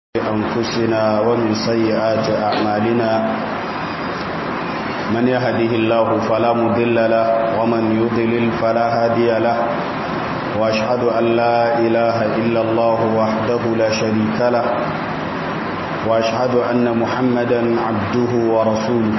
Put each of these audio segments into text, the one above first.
أنفسنا ومن سيئات أعمالنا من يهده الله فلا مضل له ومن يضلل فلا هادي له وأشهد أن لا إله إلا الله وحده لا شريك له وأشهد أن محمدا عبده ورسوله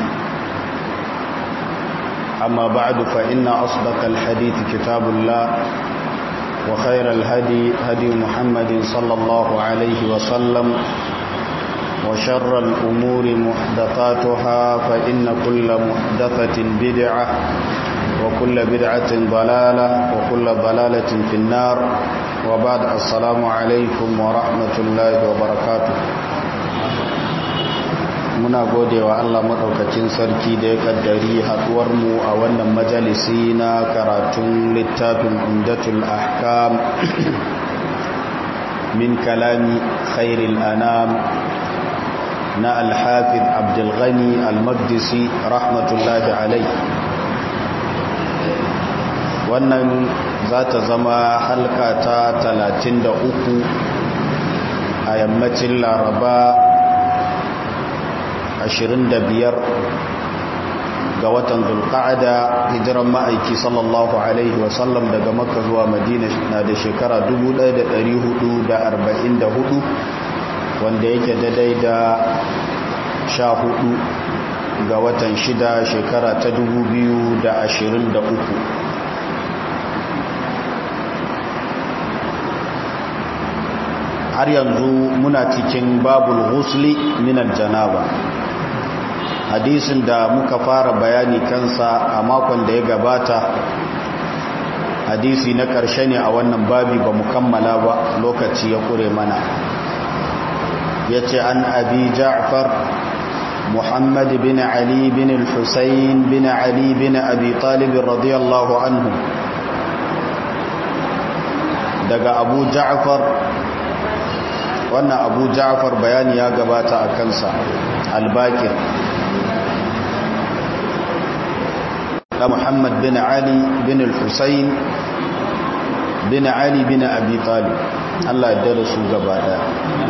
أما بعد فإن أصدق الحديث كتاب الله وخير الهدي هدي محمد صلى الله عليه وسلم وشر الأمور محدثاتها فإن كل محدثة بدعة وكل بدعة ضلالة وكل ضلالة في النار وبعد السلام عليكم ورحمة الله وبركاته muna gode wa Allah maɗaukacin sarki da ya kaddari haɗuwarmu a wannan majalisi na karatun littafin umdatul ahkam min kalami khairil anam na alhafiz abdulghani almagdisi rahmatullahi alai wannan za ta zama halka ta 33 a yammacin laraba 25 ga watan zulqa'ada hijiran ma'aiki sallallahu alaihi wasallam daga makka zuwa madina na da shekara 1444 wanda yake daidai da 14 ga watan shida shekara ta 2023 har yanzu muna cikin babul ghusli minal janaba hadisin da muka fara bayani kansa a makon da ya gabata hadisi na ƙarshe ne a wannan babi ba mu kammala ba lokaci ya kure mana ya ce an abi ja'far muhammad bin ali bin al-husayn bin ali bin abi talib radiyallahu anhu daga abu ja'far wannan abu ja'far bayani ya gabata a kansa al-bakir da Muhammad bin Ali bin al-Husayn bin Ali bin Abi Talib Allah ya dare su gaba daya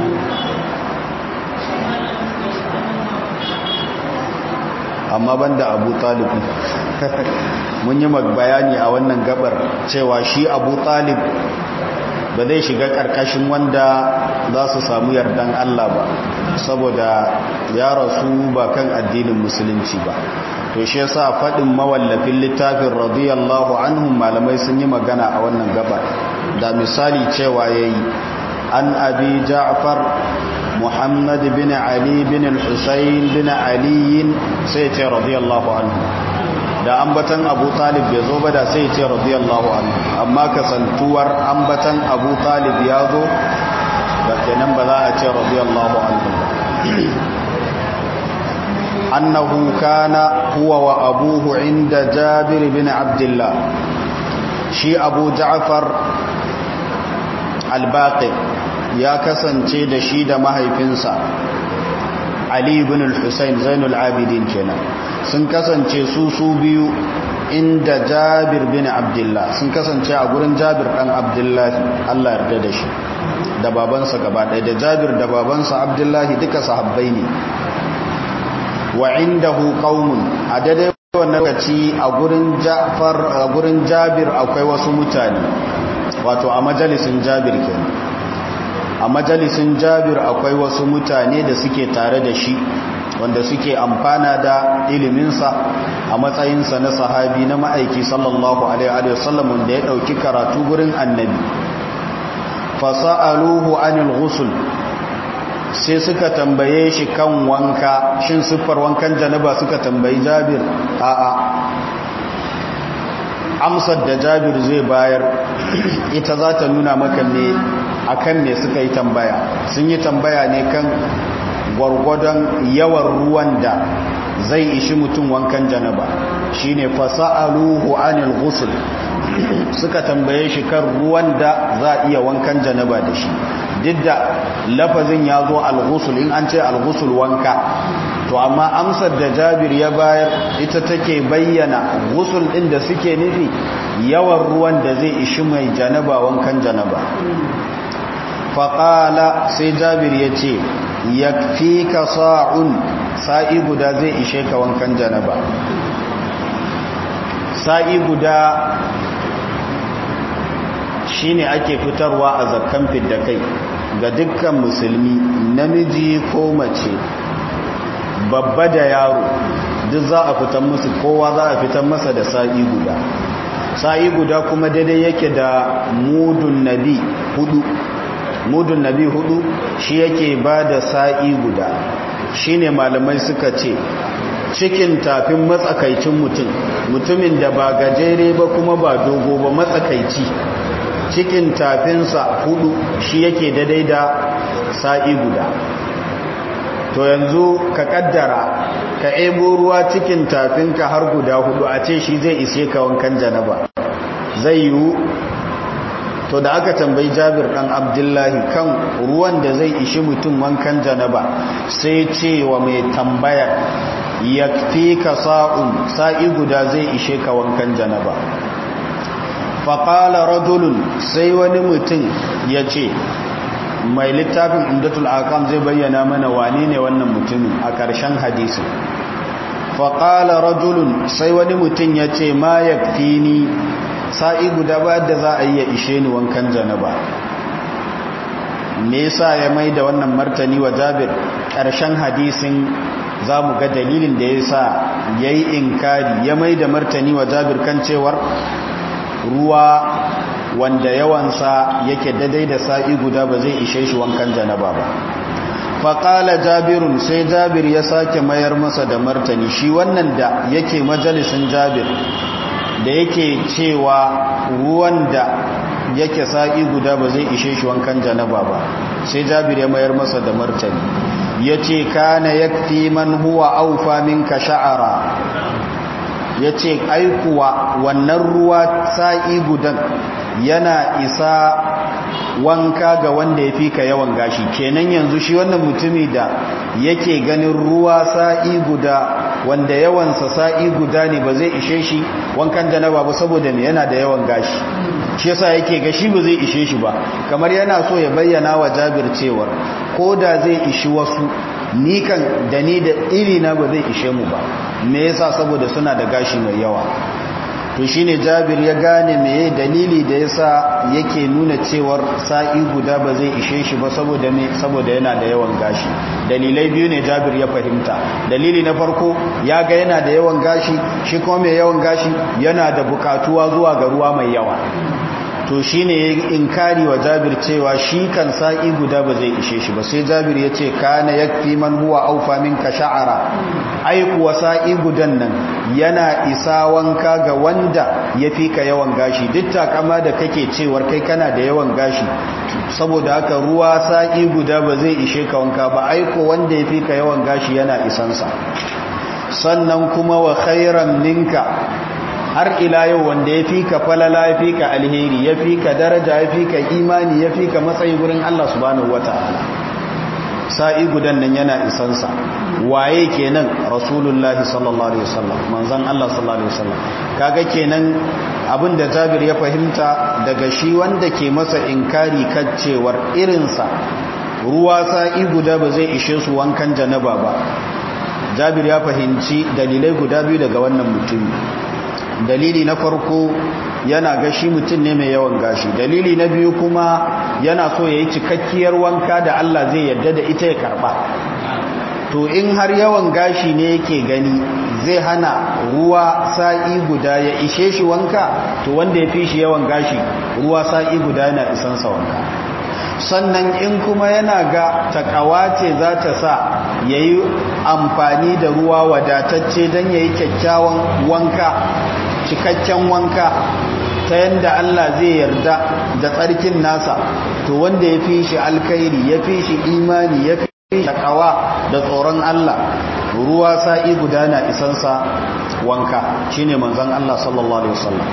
amma banda Abu Talib mun yi bayani a wannan gabar cewa shi Abu Talib ba zai shiga karkashin wanda za su samu yardan Allah ba saboda ya rasu ba kan addinin musulunci ba to shi yasa fadin mawallafin littafin radiyallahu anhum malamai sun yi magana a wannan gaba da misali cewa yayi an abi ja'far muhammad bin ali bin al-husayn bin ali sai ce radiyallahu anhu da ambatan abu talib bai zo ba da sai ce radiyallahu anhu amma kasantuwar ambatan abu talib ya zo da kenan ba za a ce radiyallahu anhu ba أنه كان هو وأبوه عند جابر بن عبد الله شي أبو جعفر الباقي يا كسن تيد شيد مهي فنسا علي بن الحسين زين العابدين كنا sun kasance su su biyu inda jabir bin abdullah sun kasance a gurin jabir dan abdullahi Allah yarda da shi da babansa gaba ɗaya da jabir da babansa abdullahi duka sahabbai ne wa indahu qaumun a daidai wannan lokaci a gurin Ja'far a gurin Jabir akwai wasu mutane wato a majalisin Jabir kenan a majalisin Jabir akwai wasu mutane da suke tare da shi wanda suke amfana da iliminsa a matsayinsa na sahabi na ma'aiki sallallahu alaihi wasallam wanda ya dauki karatu gurin annabi fasa'aluhu anil ghusl sai suka tambaye shi kan wanka shin siffar wankan janaba suka tambayi jabir a'a amsar da jabir zai bayar ita za ta nuna maka ne akan ne suka yi tambaya sun yi tambaya ne kan gwargwadon yawan ruwan da zai ishi mutum wankan janaba shine fasa'aluhu anil ghusl suka tambaye shi kan ruwan da za a iya wankan janaba da shi duk da lafazin ya zo al-ghusl in an ce al-ghusl wanka to amma amsar da jabir ya bayar ita take bayyana ghusl din da suke nufi yawan ruwan da zai ishi mai janaba wankan janaba faƙala sai jabir ya ce ya fi ka sa'un sa'i guda zai ishe ka wankan janaba sa'i guda shi ne ake fitarwa a zakkan fidda kai ga dukkan musulmi namiji ko mace babba da yaro duk za a fitan musu kowa za a fitan masa da sa'i guda sa'i guda kuma daidai yake da mudun nabi hudu mudun nabi hudu shi yake ba da sa'i guda shi ne malamai suka ce cikin tafin matsakaicin mutum mutumin da ba gajere ba kuma ba dogo ba matsakaici cikin tafinsa hudu shi yake daidai da sa'i guda to yanzu ka kaddara ka ebo ruwa cikin tafinka har guda hudu a ce shi zai ishe ka wankan janaba zai yiwu to da aka tambayi jabir dan abdullahi kan ruwan da zai ishi mutum wankan janaba sai ce wa mai tambayar yakfi ka sa'un sa'i guda zai ishe ka wankan janaba faƙala rajulun sai wani mutum ya ce mai littafin umdatul akam zai bayyana mana wane ne wannan mutumin a ƙarshen hadisi faƙala rajulun sai wani mutum ya ce ma ya ni sa'i guda ba da za a yi ya ishe ni wankan janaba me yasa ya mai da wannan martani wa jabir ƙarshen hadisin za mu ga dalilin da ya sa ya yi inkari ya mai da martani wa jabir kan cewar ruwa wanda yawansa yake daidai da sa'i guda ba zai ishe shi wankan janaba ba faƙala jabirun sai jabir ya sake mayar masa da martani shi wannan da yake majalisun jabir da yake cewa ruwan da yake sa'i guda ba zai ishe shi wankan janaba ba sai jabir ya mayar masa da martani ya ce kana yakfi man huwa aufa minka sha'ara ya ce aikuwa wannan ruwa sa'i gudan yana isa wanka ga wanda ya fi ka yawan gashi kenan yanzu shi wannan mutumi da yake ganin ruwa sa'i guda wanda yawansa sa'i guda ne ba zai ishe shi wankan janaba ba saboda ne yana da yawan gashi shi yasa yake gashi ba zai ishe shi ba kamar yana so ya bayyana wa jabir cewar ko da zai ishi wasu ni kan da ni da irina ba zai ishe mu ba me yasa saboda suna da gashi mai yawa to shine Jabir ya gane meye dalili da yasa yake nuna cewar sa'i guda ba zai ishe shi ba saboda me saboda yana da yawan gashi dalilai biyu ne Jabir ya fahimta dalili na farko ya ga yana da yawan gashi shi kuma mai yawan gashi yana da bukatuwa zuwa ga ruwa mai yawa to shi ne inkari wa jabir cewa shi kan sa'i guda ba zai ishe shi ba sai jabir ya ce kana ya fi man huwa aufa minka sha'ara aikuwa sa'i gudan nan yana isa wanka ga wanda ya fi ka yawan gashi duk takama da kake cewar kai kana da yawan gashi saboda haka ruwa sa'i guda ba zai ishe ka wanka ba aiko wanda ya fi ka yawan gashi yana isansa sannan kuma wa khairan ninka har ila yau wanda ya fi ka falala ya fi ka alheri ya fi ka daraja ya fi ka imani ya fi ka matsayi gurin Allah subhanahu wata'ala sa'i gudan nan yana isansa waye kenan rasulullahi sallallahu alaihi wasallam manzon Allah sallallahu alaihi wasallam kaga kenan abinda Jabir ya fahimta daga shi wanda ke masa inkari kaccewar irinsa ruwa sa'i guda ba zai ishe su wankan janaba ba Jabir ya fahimci dalilai guda biyu daga wannan mutumi dalili na farko yana gashi mutum ne mai yawan gashi dalili na biyu kuma yana so ya yi cikakkiyar wanka da Allah zai yarda da ita ya karba to in har yawan gashi ne yake gani zai hana ruwa sa'i guda ya ishe shi wanka to wanda ya fi shi yawan gashi ruwa sa'i guda yana isansa wanka sannan in kuma yana ga takawa ce za ta sa ya yi amfani da ruwa wadatacce don ya yi kyakkyawan wanka cikakken wanka ta yadda Allah zai yarda da tsarkin nasa to wanda ya fi shi alkairi ya fi shi imani ya fi shi takawa da tsoron Allah ruwa sa'i gudana isansa wanka shine manzon Allah sallallahu alaihi wasallam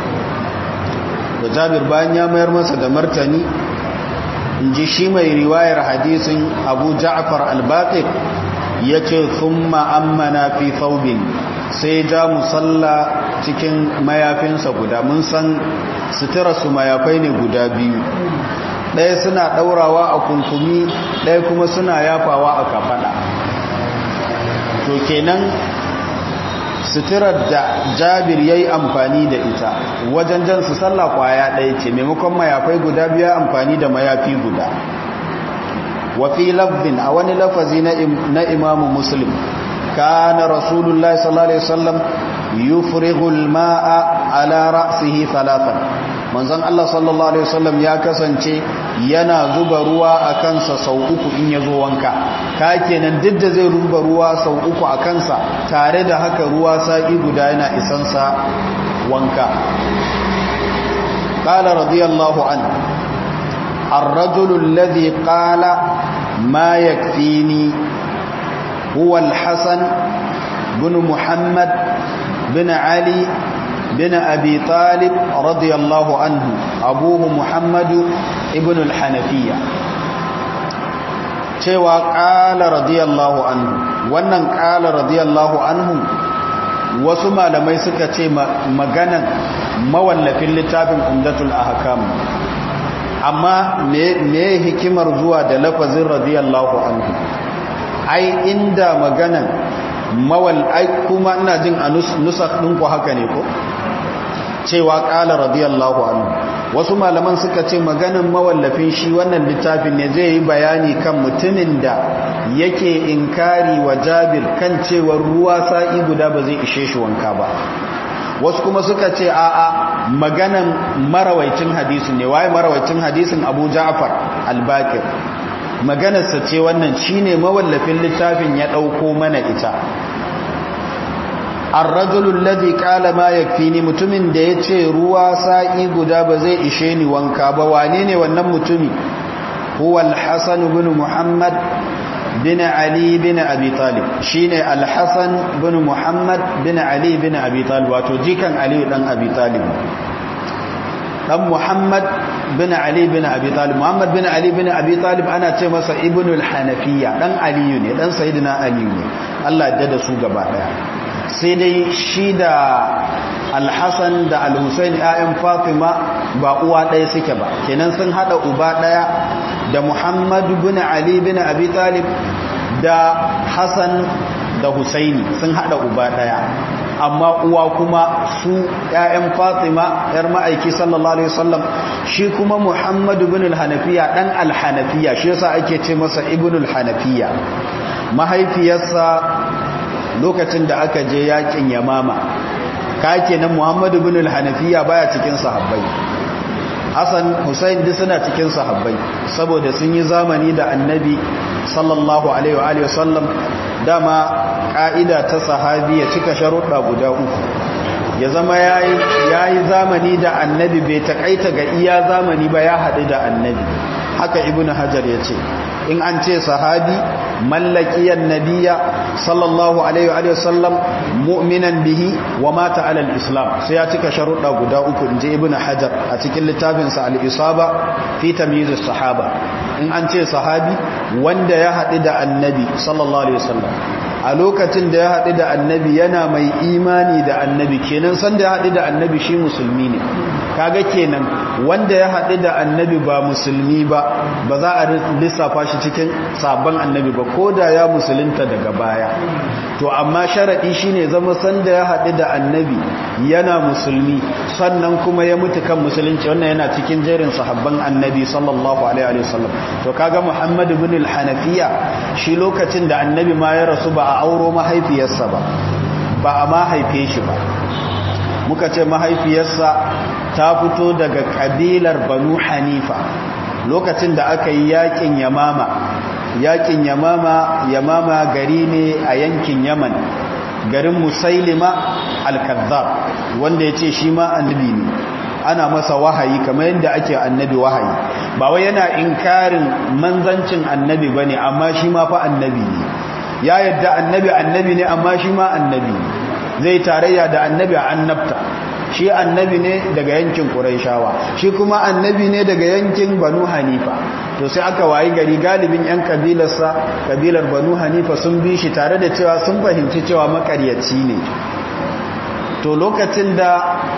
da Jabir bayan ya mayar masa da martani in ji shi mai riwayar hadisin Abu Ja'far al-Baqir yace thumma ammana fi thawbin sai ja musalla cikin mayafinsa guda mun san sutura su mayafai ne guda biyu ɗaya suna ɗaurawa a kunkumi ɗaya kuma suna yafawa a kafaɗa to kenan suturar da jabir ya yi amfani da ita wajen jan su sallah kwaya ɗaya ce maimakon mayafai guda biya amfani da mayafi guda wafi lafzin a wani lafazi na imamu muslim kana rasulullah sallallahu alaihi wasallam yufrihul ma'a ala ra'sihi thalathan manzon Allah sallallahu alaihi wasallam ya kasance yana zuba ruwa a kansa sau uku in yazo wanka ka kenan duk da zai zuba ruwa sau uku a kansa tare da haka ruwa sa'i guda yana isansa wanka qala radiyallahu an الرجل الذي قال ما يكفيني هو الحسن بن محمد بن علي بن أبي طالب رضي الله عنه أبوه محمد ابن الحنفية cewa ƙala radiyallahu anhu wannan ƙala radiyallahu anhu wasu malamai suka ce maganan mawallafin littafin umdatul ahkam amma me hikimar zuwa da lafazin radiyallahu anhu ai inda maganan mawal ai kuma ina jin a nusakh ɗinku haka ne ko cewa ƙala radiyallahu anhu wasu malaman suka ce maganin mawallafin shi wannan littafin ne zai yi bayani kan mutumin da yake inkari wa jabir kan cewar ruwa sa'i guda ba zai ishe shi wanka ba wasu kuma suka ce a'a maganan marawaicin hadisin ne waye marawaicin hadisin abu ja'far al-bakir maganarsa ce wannan shine mawallafin littafin ya ɗauko mana ita arrajulul ladhi qala ma yakfini mutumin da yace ruwa sa'i guda ba zai ishe ni wanka ba wane ne wannan mutumi huwa al-hasan ibn muhammad bin ali bin abi talib shine al-hasan bin muhammad bin ali bin abi talib wato jikan ali dan abi talib dan Muhammad bin Ali bin Abi Talib Muhammad bin Ali bin Abi Talib ana ce masa Ibnul Hanafiya dan Aliyu ne dan Sayyidina Aliyu ne Allah ya da su gaba daya sai dai shi da Al-Hasan da Al-Husain ayyan Fatima ba uwa daya suke ba kenan sun hada uba daya da Muhammad bin Ali bin Abi Talib da Hassan da Husaini sun hada uba daya amma uwa kuma su ƴaƴan Fatima ƴar ma'aiki sallallahu alaihi wasallam shi kuma Muhammad ibn al-Hanafiya dan al-Hanafiya shi yasa ake ce masa ibn al-Hanafiya mahaifiyarsa lokacin da aka je yakin Yamama ka kenan Muhammad ibn al-Hanafiya baya cikin sahabbai Hassan Hussein duk suna cikin sahabbai saboda sun yi zamani da Annabi sallallahu alaihi wa sallam dama ka'ida ta sahabi ya cika sharuɗa guda uku ya zama ya yi zamani da annabi bai takaita ga iya zamani ba ya haɗu da annabi haka ibn hajar ya ce in an ce sahabi mallakiyar nabiya sallallahu alaihi wa sallam mu'minan bihi wa mata alal islam sai ya cika sharuɗa guda uku in je ibn hajar a cikin littafinsa al-isaba fi tamyiz sahaba in an ce sahabi wanda ya haɗu da annabi sallallahu alaihi wasallam a lokacin da ya haɗu da annabi yana mai imani da annabi kenan sanda ya haɗu da annabi shi musulmi ne kaga kenan wanda ya haɗu da annabi ba musulmi ba ba za a lissafa shi cikin sabon annabi ba ko da ya musulunta daga baya to amma sharaɗi shine zama sanda ya haɗu da annabi yana musulmi sannan kuma ya mutu kan musulunci wannan yana cikin jerin sahabban annabi sallallahu alaihi wasallam to kaga muhammad ibn al-hanafiya shi lokacin da annabi ma ya rasu ba a auro mahaifiyarsa ba ba a ma haife shi ba muka ce mahaifiyarsa ta fito daga kabilar banu hanifa lokacin da aka yi yakin yamama yakin yamama yamama gari ne a yankin yaman garin musailima al-kazzab wanda ya ce shi ma annabi ne ana masa wahayi kamar yadda ake annabi wahayi ba wai yana inkarin manzancin annabi bane amma shi ma fa annabi ne ya yadda annabi annabi ne amma shi ma annabi ne zai tarayya da annabi a annabta shi annabi ne daga yankin Qurayshawa shi kuma annabi ne daga yankin Banu Hanifa to sai aka wayi gari galibin yan kabilarsa kabilar Banu Hanifa sun bi shi tare da cewa sun fahimci cewa makaryaci ne to lokacin da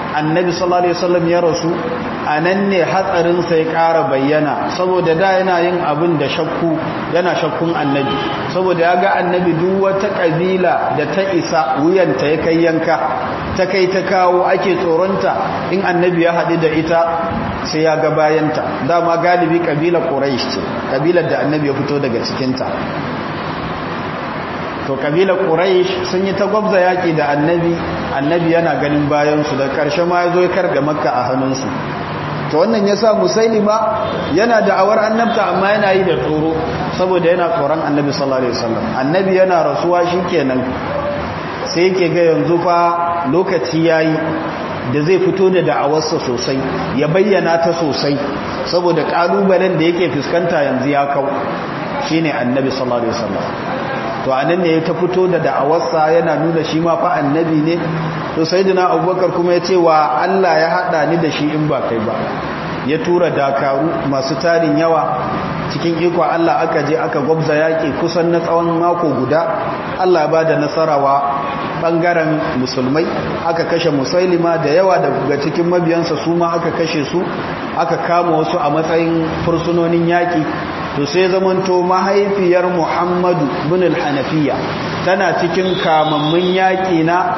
annabi sallallahu alaihi wasallam ya rasu a nan ne hatsarinsa ya ƙara bayyana saboda da yana yin abin da shakku yana shakkun annabi saboda ya ga annabi duk wata ƙabila da ta isa wuyanta ya kai yanka ta kai ta kawo ake tsoronta in annabi ya haɗu da ita sai ya ga bayanta dama galibi ƙabilar ƙuraish ce ƙabilar da annabi ya fito daga cikinta to kabilar quraish sun yi ta gwabza yaki da annabi annabi yana ganin bayansu da karshe ma yazo ya karga makka a hannunsu to wannan yasa musailima yana da awar annabta amma yana yi da tsoro saboda yana tsoron annabi sallallahu alaihi wasallam annabi yana rasuwa shikenan sai yake ga yanzu fa lokaci yayi da zai fito da da'awarsa sosai ya bayyana ta sosai saboda kalubalen da yake fuskanta yanzu ya kau shine annabi sallallahu alaihi wasallam to anan ne ta fito da da'awarsa yana nuna shi ma fa annabi ne to sayyidina abubakar kuma ya ce wa Allah ya hada ni da shi in ba kai ba ya tura dakaru masu tarin yawa cikin iko Allah aka je aka gwabza yaki kusan na tsawon mako guda Allah ba da nasarawa bangaren musulmai aka kashe musailima da yawa daga cikin mabiyansa su ma aka kashe su aka kama wasu a matsayin fursunonin yaki to sai zamanto mahaifiyar muhammadu bin al-hanafiya tana cikin kamammun yaƙi na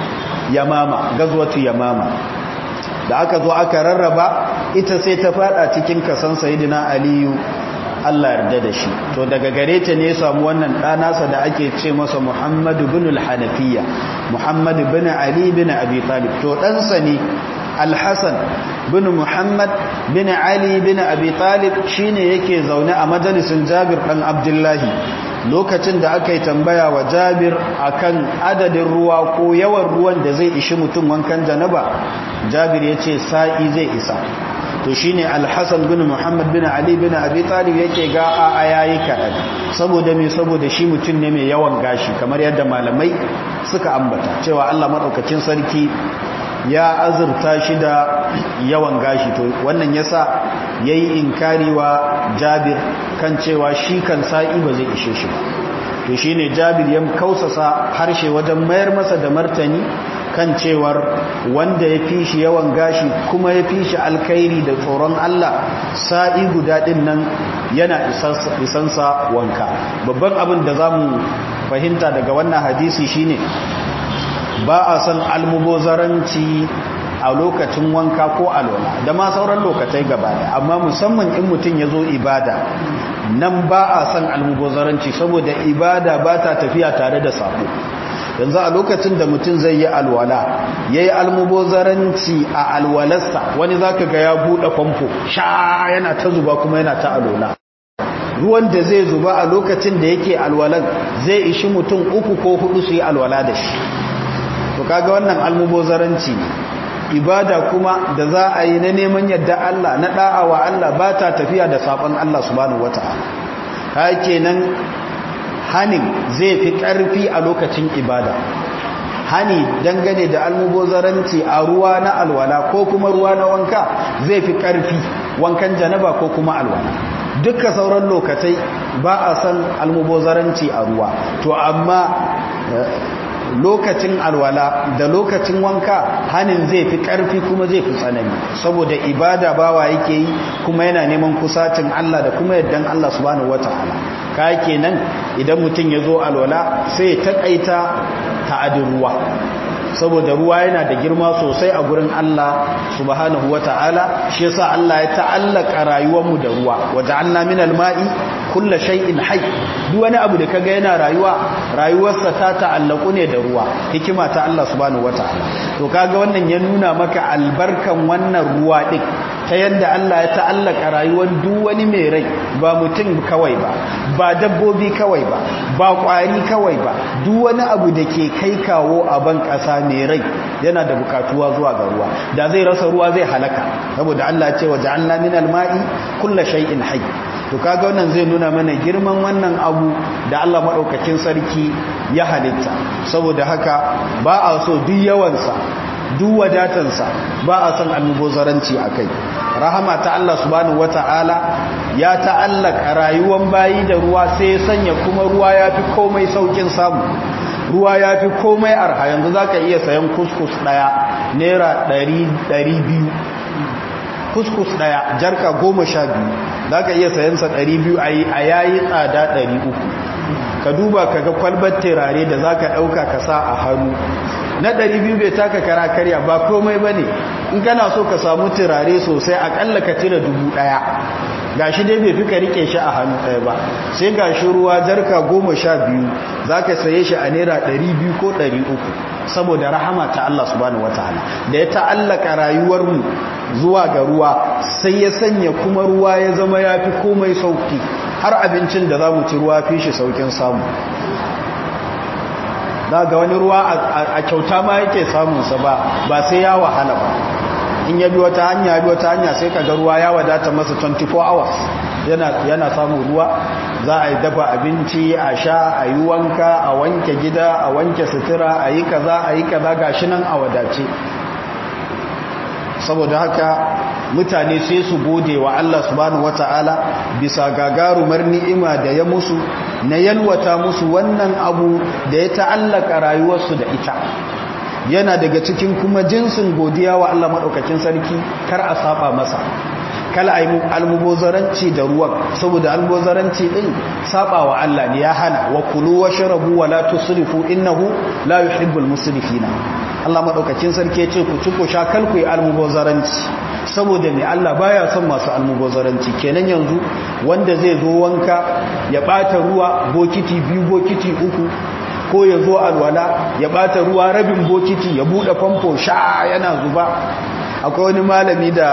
yamama gazwatu yamama da aka zo aka rarraba ita sai ta fada cikin kasan sayidina aliyu Allah yarda da shi to daga gare ta ne samu wannan ɗanasa da ake ce masa muhammadu bin al-hanafiya muhammadu bin ali bin abi talib to ɗansa ne alhassan bin muhammad bin ali bin abi talib shine yake zaune a majalisin jabir ɗan abdullahi lokacin da aka yi tambaya wa jabir akan adadin ruwa ko yawan ruwan da zai ishi mutum wankan janaba jabir ya ce sa'i zai isa to shine alhassan bin muhammad bin ali bin abi talib yake ga a yayi kaɗan saboda me saboda shi mutum ne mai yawan gashi kamar yadda malamai suka ambata cewa allah maɗaukacin sarki ya azurta shi da yawan gashi to wannan yasa yayi inkari wa Jabir kan cewa shi kan sa'i ba zai ishe shi ba to shine Jabir ya kausasa harshe wajen mayar masa da martani kan cewar wanda ya fi shi yawan gashi kuma ya fi shi alkhairi da tsoron Allah sa'i guda din nan yana isansa wanka babban abin da zamu fahimta daga wannan hadisi shine ba a san almubozaranci a lokacin wanka ko alwala da ma sauran lokacai gaba amma musamman in mutum ya zo ibada nan ba a san almubozaranci saboda ibada ba ta tafiya tare da sako yanzu a lokacin da mutum zai yi alwala ya yi almubozaranci a alwalarsa wani za ka ga ya buɗe famfo sha yana ta zuba kuma yana ta alwala ruwan da zai zuba a lokacin da yake alwalan zai ishi mutum uku ko hudu su yi alwala da shi to kaga wannan almubozaranci ibada kuma da za a yi na neman yadda Allah na da'awa Allah ba ta tafiya da sabon Allah subhanahu wata'ala haka nan hanin zai fi karfi a lokacin ibada hani dangane da almubozaranci a ruwa na alwala ko kuma ruwa na wanka zai fi karfi wankan janaba ko kuma alwala duka sauran lokacai ba a san almubozaranci a ruwa to amma lokacin alwala da lokacin wanka hanin zai fi ƙarfi kuma zai fi tsanani saboda ibada bawa yake yi kuma yana neman kusacin Allah da kuma yaddan Allah subhanahu wataala ka kenan idan mutum ya zo alwala sai ya taƙaita ta'adin ruwa saboda ruwa yana da girma sosai a gurin Allah subhanahu wata'ala shi yasa Allah ya ta'allaka rayuwarmu da ruwa waja'alna minal ma'i kullu shay'in hayy duk wani abu da kaga yana rayuwa rayuwarsa ta ta'allaku ne da ruwa hikima ta Allah subhanahu wata'ala to kaga wannan ya nuna maka albarkan wannan ruwa din ta yadda Allah ya ta'allaka rayuwar duk wani mai rai ba mutum kawai ba ba dabbobi kawai ba ba kwari kawai ba duk wani abu da ke kai kawo a ban ƙasa mai rai yana da bukatuwa zuwa ga ruwa da zai rasa ruwa zai halaka saboda Allah ce wa ja'alna min al-ma'i kullu shay'in hayy to kaga wannan zai nuna mana girman wannan abu da Allah madaukakin sarki ya halitta saboda haka ba a so duk yawansa duk wadatansa ba a son almubozaranci a kai rahama ta Allah subhanahu wata'ala ya ta'allaka rayuwan bayi da ruwa sai ya sanya kuma ruwa ya fi komai saukin samu ruwa ya fi komai arha yanzu za ka iya sayan kuskus ɗaya naira 200 kuskus daya jarka goma sha biyu za ka iya sayansa 200 a yayi tsada 300 ka duba ka ga kwalbar terare da za ka ɗauka ka sa a hannu na 200 bai taka kara karya ba komai ba ne in kana so ka samu turare sosai akalla ka cire dubu ɗaya gashi dai bai fi ka rike shi a hannu ɗaya ba sai gashi ruwa jarka goma sha biyu za ka saye shi a naira ɗari biyu ko ɗari uku saboda rahama ta Allah subhanahu wataala da ya ta'allaka rayuwarmu zuwa ga ruwa sai ya sanya kuma ruwa ya zama ya fi komai sauki har abincin da za mu ci ruwa fi shi saukin samu za ga wani ruwa a kyauta ma yake samunsa ba ba sai ya wahala ba in ya bi wata hanya bi wata hanya sai ka ga ruwa ya wadata masa 24 hours yana yana samun ruwa za a yi dafa abinci a sha a yi wanka a wanke gida a wanke sutura a yi kaza a yi kaza gashi nan a wadace saboda haka mutane sai su gode wa Allah subhanahu wata'ala bisa gagarumar ni'ima da ya musu na yalwata musu wannan abu da ya ta'allaka rayuwarsu da ita yana daga cikin kuma jinsin godiya wa Allah maɗaukakin sarki kar a saba masa kala a yi almubozaranci da ruwan saboda almubozaranci ɗin saba wa Allah ne ya hana wa kulu wa sharabu wa la tusrifu innahu la yuhibbul musrifina Allah maɗaukakin sarki ya ce ku ci ku sha kal ku yi almubozaranci saboda ne Allah baya son masu almubozaranci kenan yanzu wanda zai zo wanka ya ɓata ruwa bokiti biyu bokiti uku ko ya zo alwala ya bata ruwa rabin bokiti ya bude famfo sha yana zuba akwai wani malami da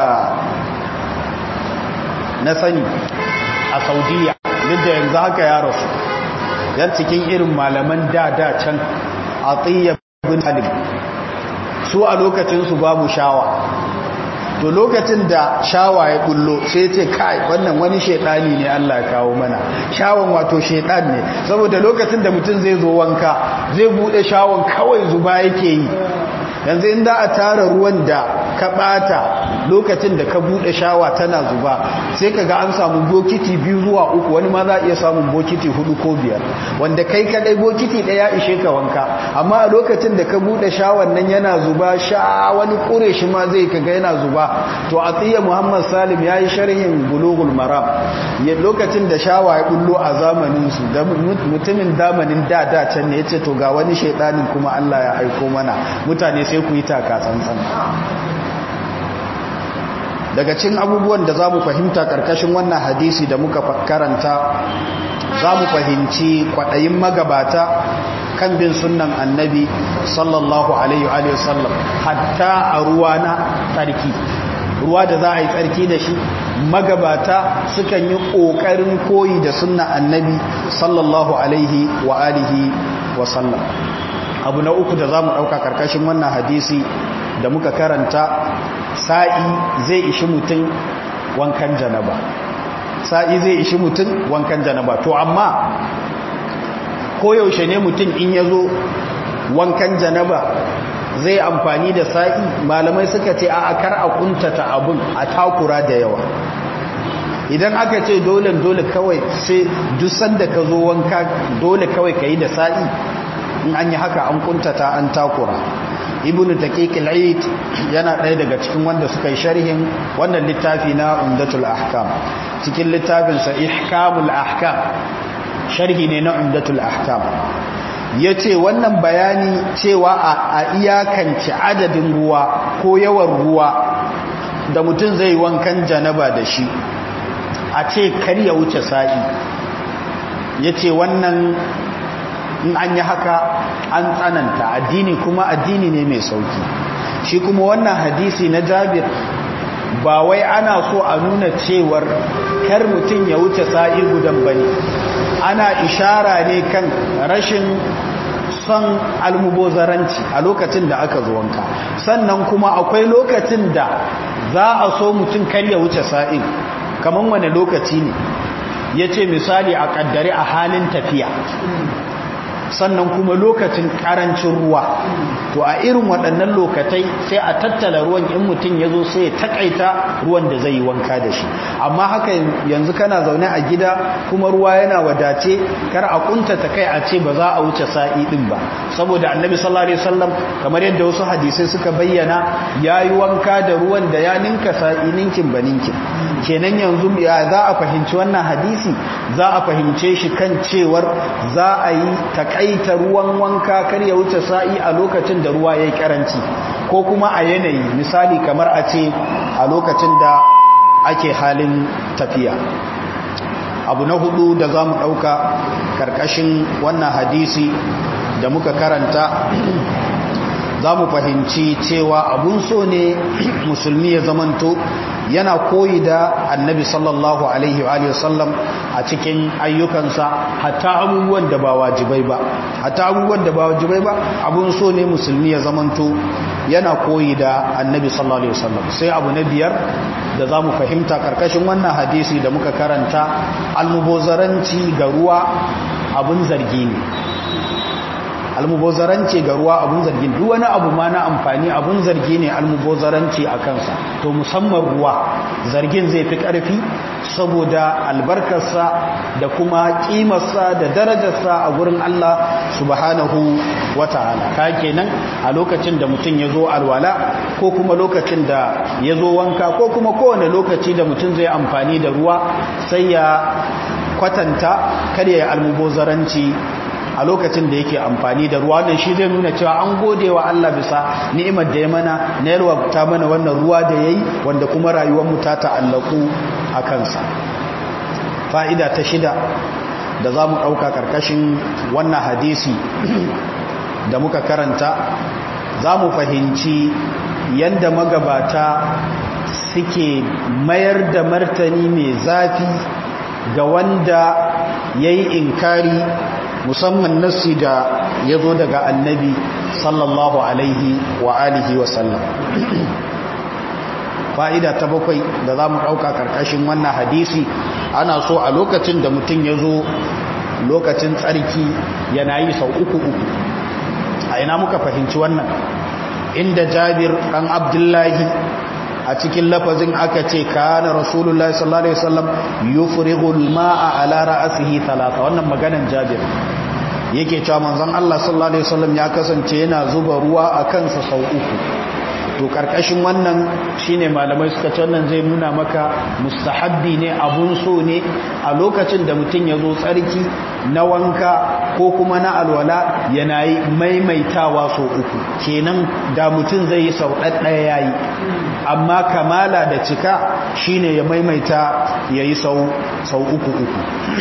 na sani a saudiya duk da yanzu haka ya rasu yan cikin irin malaman da da can a bin halim su a lokacinsu babu shawa to lokacin da shawa ya kullo sai ce kai wannan wani shedani ne Allah ya kawo mana shawon wato shedan ne saboda lokacin da mutum zai zo wanka zai bude shawon kawai zuba yake yi yanzu inda a tara ruwan da ka bata lokacin da ka bude shawa tana zuba sai kaga an samu bokiti biyu zuwa uku wani ma za iya samun bokiti hudu ko biyar wanda kai kadai bokiti daya ishe ka wanka amma a lokacin da ka bude shawan nan yana zuba sha wani kure shi ma zai kaga yana zuba to atiya muhammad salim ya yi sharhin bulugul maram ya lokacin da shawa ya bullo a zamanin su da mutumin zamanin da da can ne yace to ga wani shaidanin kuma Allah ya aiko mana mutane sai ku yi taka tsantsan daga cikin abubuwan da zamu fahimta karkashin wannan hadisi da muka karanta zamu fahimci kwadayin magabata kan bin sunnan annabi sallallahu alaihi wa sallam hatta a ruwa na tsarki ruwa da za a yi tsarki da shi magabata sukan yi ƙoƙarin koyi da sunnan annabi sallallahu alaihi wa alihi wa sallam abu na uku da za mu ɗauka ƙarƙashin wannan hadisi da muka karanta sa'i zai ishi mutum wankan janaba sa'i zai ishi mutum wankan janaba to amma koyaushe ne mutum in ya zo wankan janaba zai amfani da sa'i malamai suka ce a kar a kuntata abun a takura da yawa idan aka ce dole dole kawai sai dusan da ka zo wanka dole kawai ka yi da sa'i in an yi haka an kuntata an takura ibn taqiq al-eid yana ɗaya daga cikin wanda suka yi sharhin wannan littafi na umdatul ahkam cikin littafin sa ihkamul ahkam sharhi ne na umdatul ahkam yace wannan bayani cewa a iyakance adadin ruwa ko yawan ruwa da mutum zai wankan janaba da shi a ce kar ya wuce sa'i yace wannan in an yi haka an tsananta addini kuma addini ne mai sauki shi kuma wannan hadisi na jabir ba wai ana so a nuna cewar kar mutum ya wuce sa'i gudan bane ana ishara ne kan rashin son almubozaranci a lokacin da aka zo wanka sannan kuma akwai lokacin da za a so mutum kar ya wuce sa'in kamar wane lokaci ne ya ce misali a kaddare a halin tafiya sannan kuma lokacin karancin ruwa to a irin waɗannan lokatai sai a tattala ruwan in mutum ya zo sai ya takaita ruwan da zai yi wanka da shi amma haka yanzu kana zaune a gida kuma ruwa yana wadace kar a kuntata kai a ce ba za a wuce sa'i din ba saboda annabi sallallahu alaihi wasallam kamar yadda wasu hadisai suka bayyana yayi wanka da ruwan da ya ninka sa'i ninkin ba ninkin kenan yanzu ya za a fahimci wannan hadisi za a fahimce shi kan cewar za a yi takaita ruwan wanka kar ya wuce sa'i a lokacin da ruwa yayi karanci ko kuma a yanayi misali kamar a ce a lokacin da ake halin tafiya abu na hudu da za mu ɗauka ƙarƙashin wannan hadisi da muka karanta za mu fahimci cewa abun so ne musulmi ya zamanto yana koyi da annabi sallallahu alaihi wa sallam a cikin ayyukansa hatta abubuwan da ba wajibai ba hatta abubuwan da ba wajibai ba abun so ne musulmi ya zamanto yana koyi da annabi sallallahu alaihi wa sallam sai abu na biyar da za mu fahimta karkashin wannan hadisi da muka karanta almubozaranci ga ruwa abun zargi ne almubozaranci ga ruwa abun zargi duk wani abu ma na amfani abun zargi ne almubozaranci a kansa to musamman ruwa zargin zai fi ƙarfi saboda albarkarsa da kuma ƙimarsa da darajarsa a gurin Allah subhanahu wa ta'ala ka kenan a lokacin da mutum ya zo alwala ko kuma lokacin da ya zo wanka ko kuma kowane lokaci da mutum zai amfani da ruwa sai ya kwatanta kada ya almubozaranci a lokacin da yake amfani da ruwa wannan shi zai nuna cewa an gode wa Allah bisa ni'imar da ya mana na yalwa ta mana wannan ruwa da yayi wanda kuma rayuwar mu ta ta'allaku a kansa fa'ida ta shida da za mu ɗauka ƙarƙashin wannan hadisi da muka karanta za mu fahimci yadda magabata suke mayar da martani mai zafi ga wanda ya yi inkari musamman nassi da ya zo daga annabi sallallahu alaihi wa alihi wa sallam fa'ida ta bakwai da za mu ɗauka ƙarƙashin wannan hadisi ana so a lokacin da mutum ya zo lokacin tsarki yana yi sau uku uku a ina muka fahimci wannan inda jabir ɗan abdullahi a cikin lafazin aka ce kana rasulullah sallallahu alaihi wasallam yufrigul ma'a ala ra'sihi thalatha wannan maganan Jabir yake cewa manzon Allah sallallahu alaihi wasallam ya kasance yana zuba ruwa a kansa sau uku to karkashin wannan shine malamai suka ce wannan zai nuna maka mustahabbi ne abun so ne a lokacin da mutum ya zo tsarki na wanka ko kuma na alwala yana yi maimaitawa sau uku kenan da mutum zai yi sau ɗaɗɗaya yayi amma kamala da cika shine ya maimaita ya yi sau uku uku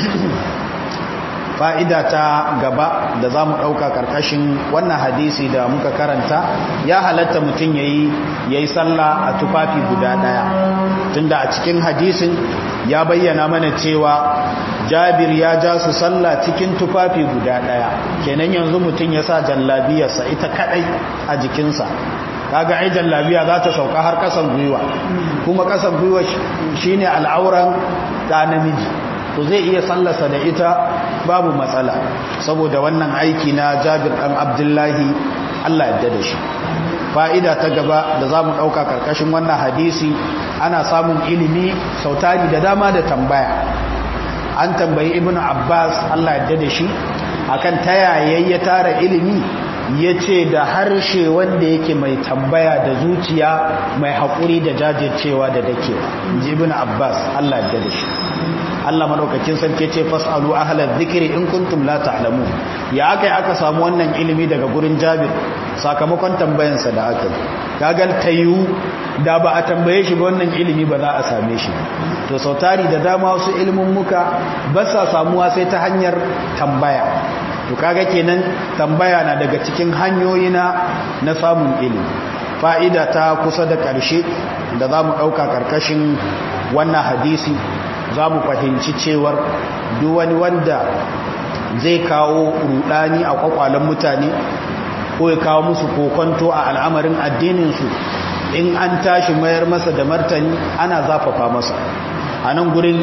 fa'ida ta gaba da za mu ɗauka ƙarƙashin wannan hadisi da muka karanta ya halatta mutum ya yi sallah a tufafi guda ɗaya tunda a cikin hadisin ya bayyana mana cewa jabir ya ja su sallah cikin tufafi guda ɗaya kenan yanzu mutum ya sa jallabiyarsa ita kaɗai a jikinsa kaga ai jallabiya za ta sauka har kasan gwiwa kuma kasan gwiwa shine al'auran da namiji to zai iya sallasa da ita babu matsala saboda wannan aiki na Jabir dan Abdullahi Allah ya da shi fa'ida ta gaba da zamu dauka karkashin wannan hadisi ana samun ilimi sautari da dama da tambaya an tambayi ibnu Abbas Allah ya da shi akan tayaye ya tara ilimi ya ce da harshe wanda yake mai tambaya da zuciya mai haƙuri da jajircewa da dakewa jibin abbas allah da da shi allah maɗaukakin sarki ce fasalu ahalar zikiri in kuntum la ta'lamu ya aka yi aka samu wannan ilimi daga gurin jabir sakamakon tambayansa da aka yi kagal tayu da ba a tambaye shi ba wannan ilimi ba za a same shi to sautari da dama wasu ilimin muka ba sa samuwa sai ta hanyar tambaya to kaga kenan tambaya na daga cikin hanyoyi na na samun ilimi fa'ida ta kusa da ƙarshe da za mu ɗauka ƙarƙashin wannan hadisi za mu fahimci cewar duk wani wanda zai kawo rudani a kwakwalen mutane ko ya kawo musu kokonto a al'amarin addininsu in an tashi mayar masa da martani ana zafafa masa a nan gurin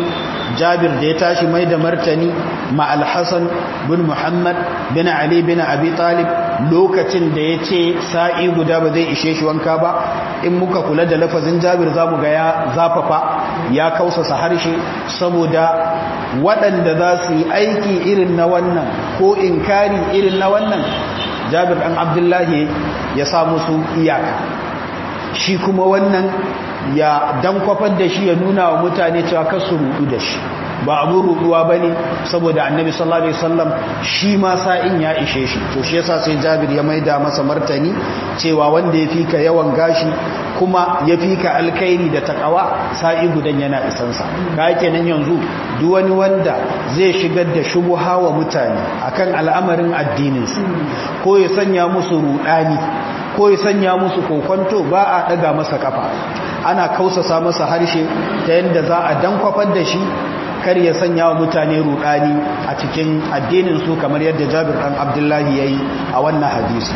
jabir da ya tashi mai da martani ma alhassan bin muhammad bin ali bin abi talib lokacin da ya ce sa'i guda ba zai ishe shi wanka ba in muka kula da lafazin jabir za mu ga ya zafafa ya kausasa harshe saboda waɗanda za su yi aiki irin na wannan ko inkari irin na wannan jabir ɗan abdullahi ya sa musu iyaka shi kuma wannan ya dan kwafar da shi ya nuna wa mutane cewa kasu rudu da shi ba abu ruduwa ba ne saboda annabi sallallahu alaihi wasallam shi ma sa'in ya ishe shi to shi yasa sai jabir ya maida masa martani cewa wanda ya fika yawan gashi kuma ya fika alkhairi da takawa sa'i gudan yana isansa ka kenan yanzu duk wani wanda zai shigar da shubuha wa mutane akan al'amarin addinin su ko ya sanya musu rudani ko ya sanya musu kokonto ba a daga masa kafa ana kausasa masa harshe ta yadda za a dankwafar da shi kar ya sanya wa mutane rudani a cikin addinin su kamar yadda Jabir dan Abdullahi yayi a wannan hadisi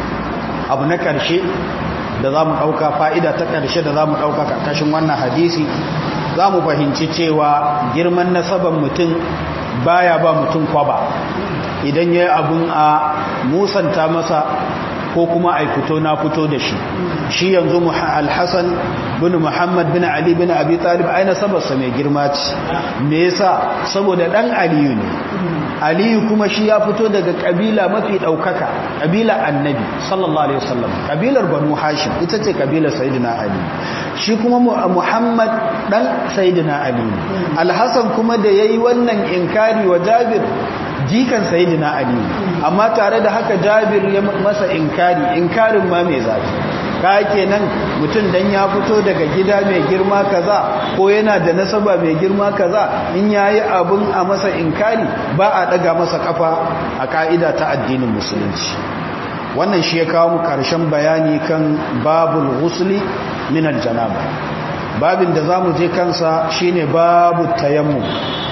abu na karshe da zamu dauka fa'ida ta karshe da zamu dauka karkashin wannan hadisi zamu fahimci cewa girman nasaban mutum baya ba mutum kwaba idan yayi abun a musanta masa ko kuma a fito na fito da shi shi yanzu alhassan bin muhammad bin ali bin abi talib aina sabarsa mai girma ce me yasa saboda dan aliyu ne aliyu kuma shi ya fito daga kabila mafi daukaka kabila annabi sallallahu alaihi wasallam kabilar banu hashim ita ce kabilar sayyidina ali shi kuma muhammad dan sayyidina ali alhassan kuma da yayi wannan inkari wa jabir jikan sayidina ali amma tare da haka jabir ya masa inkari inkarin ma mai zafi ka kenan mutum dan ya fito daga gida mai girma kaza ko yana da nasaba mai girma kaza in yayi abun a masa inkari ba a daga masa kafa a ka'ida ta addinin musulunci wannan shi ya kawo mu karshen bayani kan babul ghusli min aljanaba babin da zamu je kansa shine babu tayammum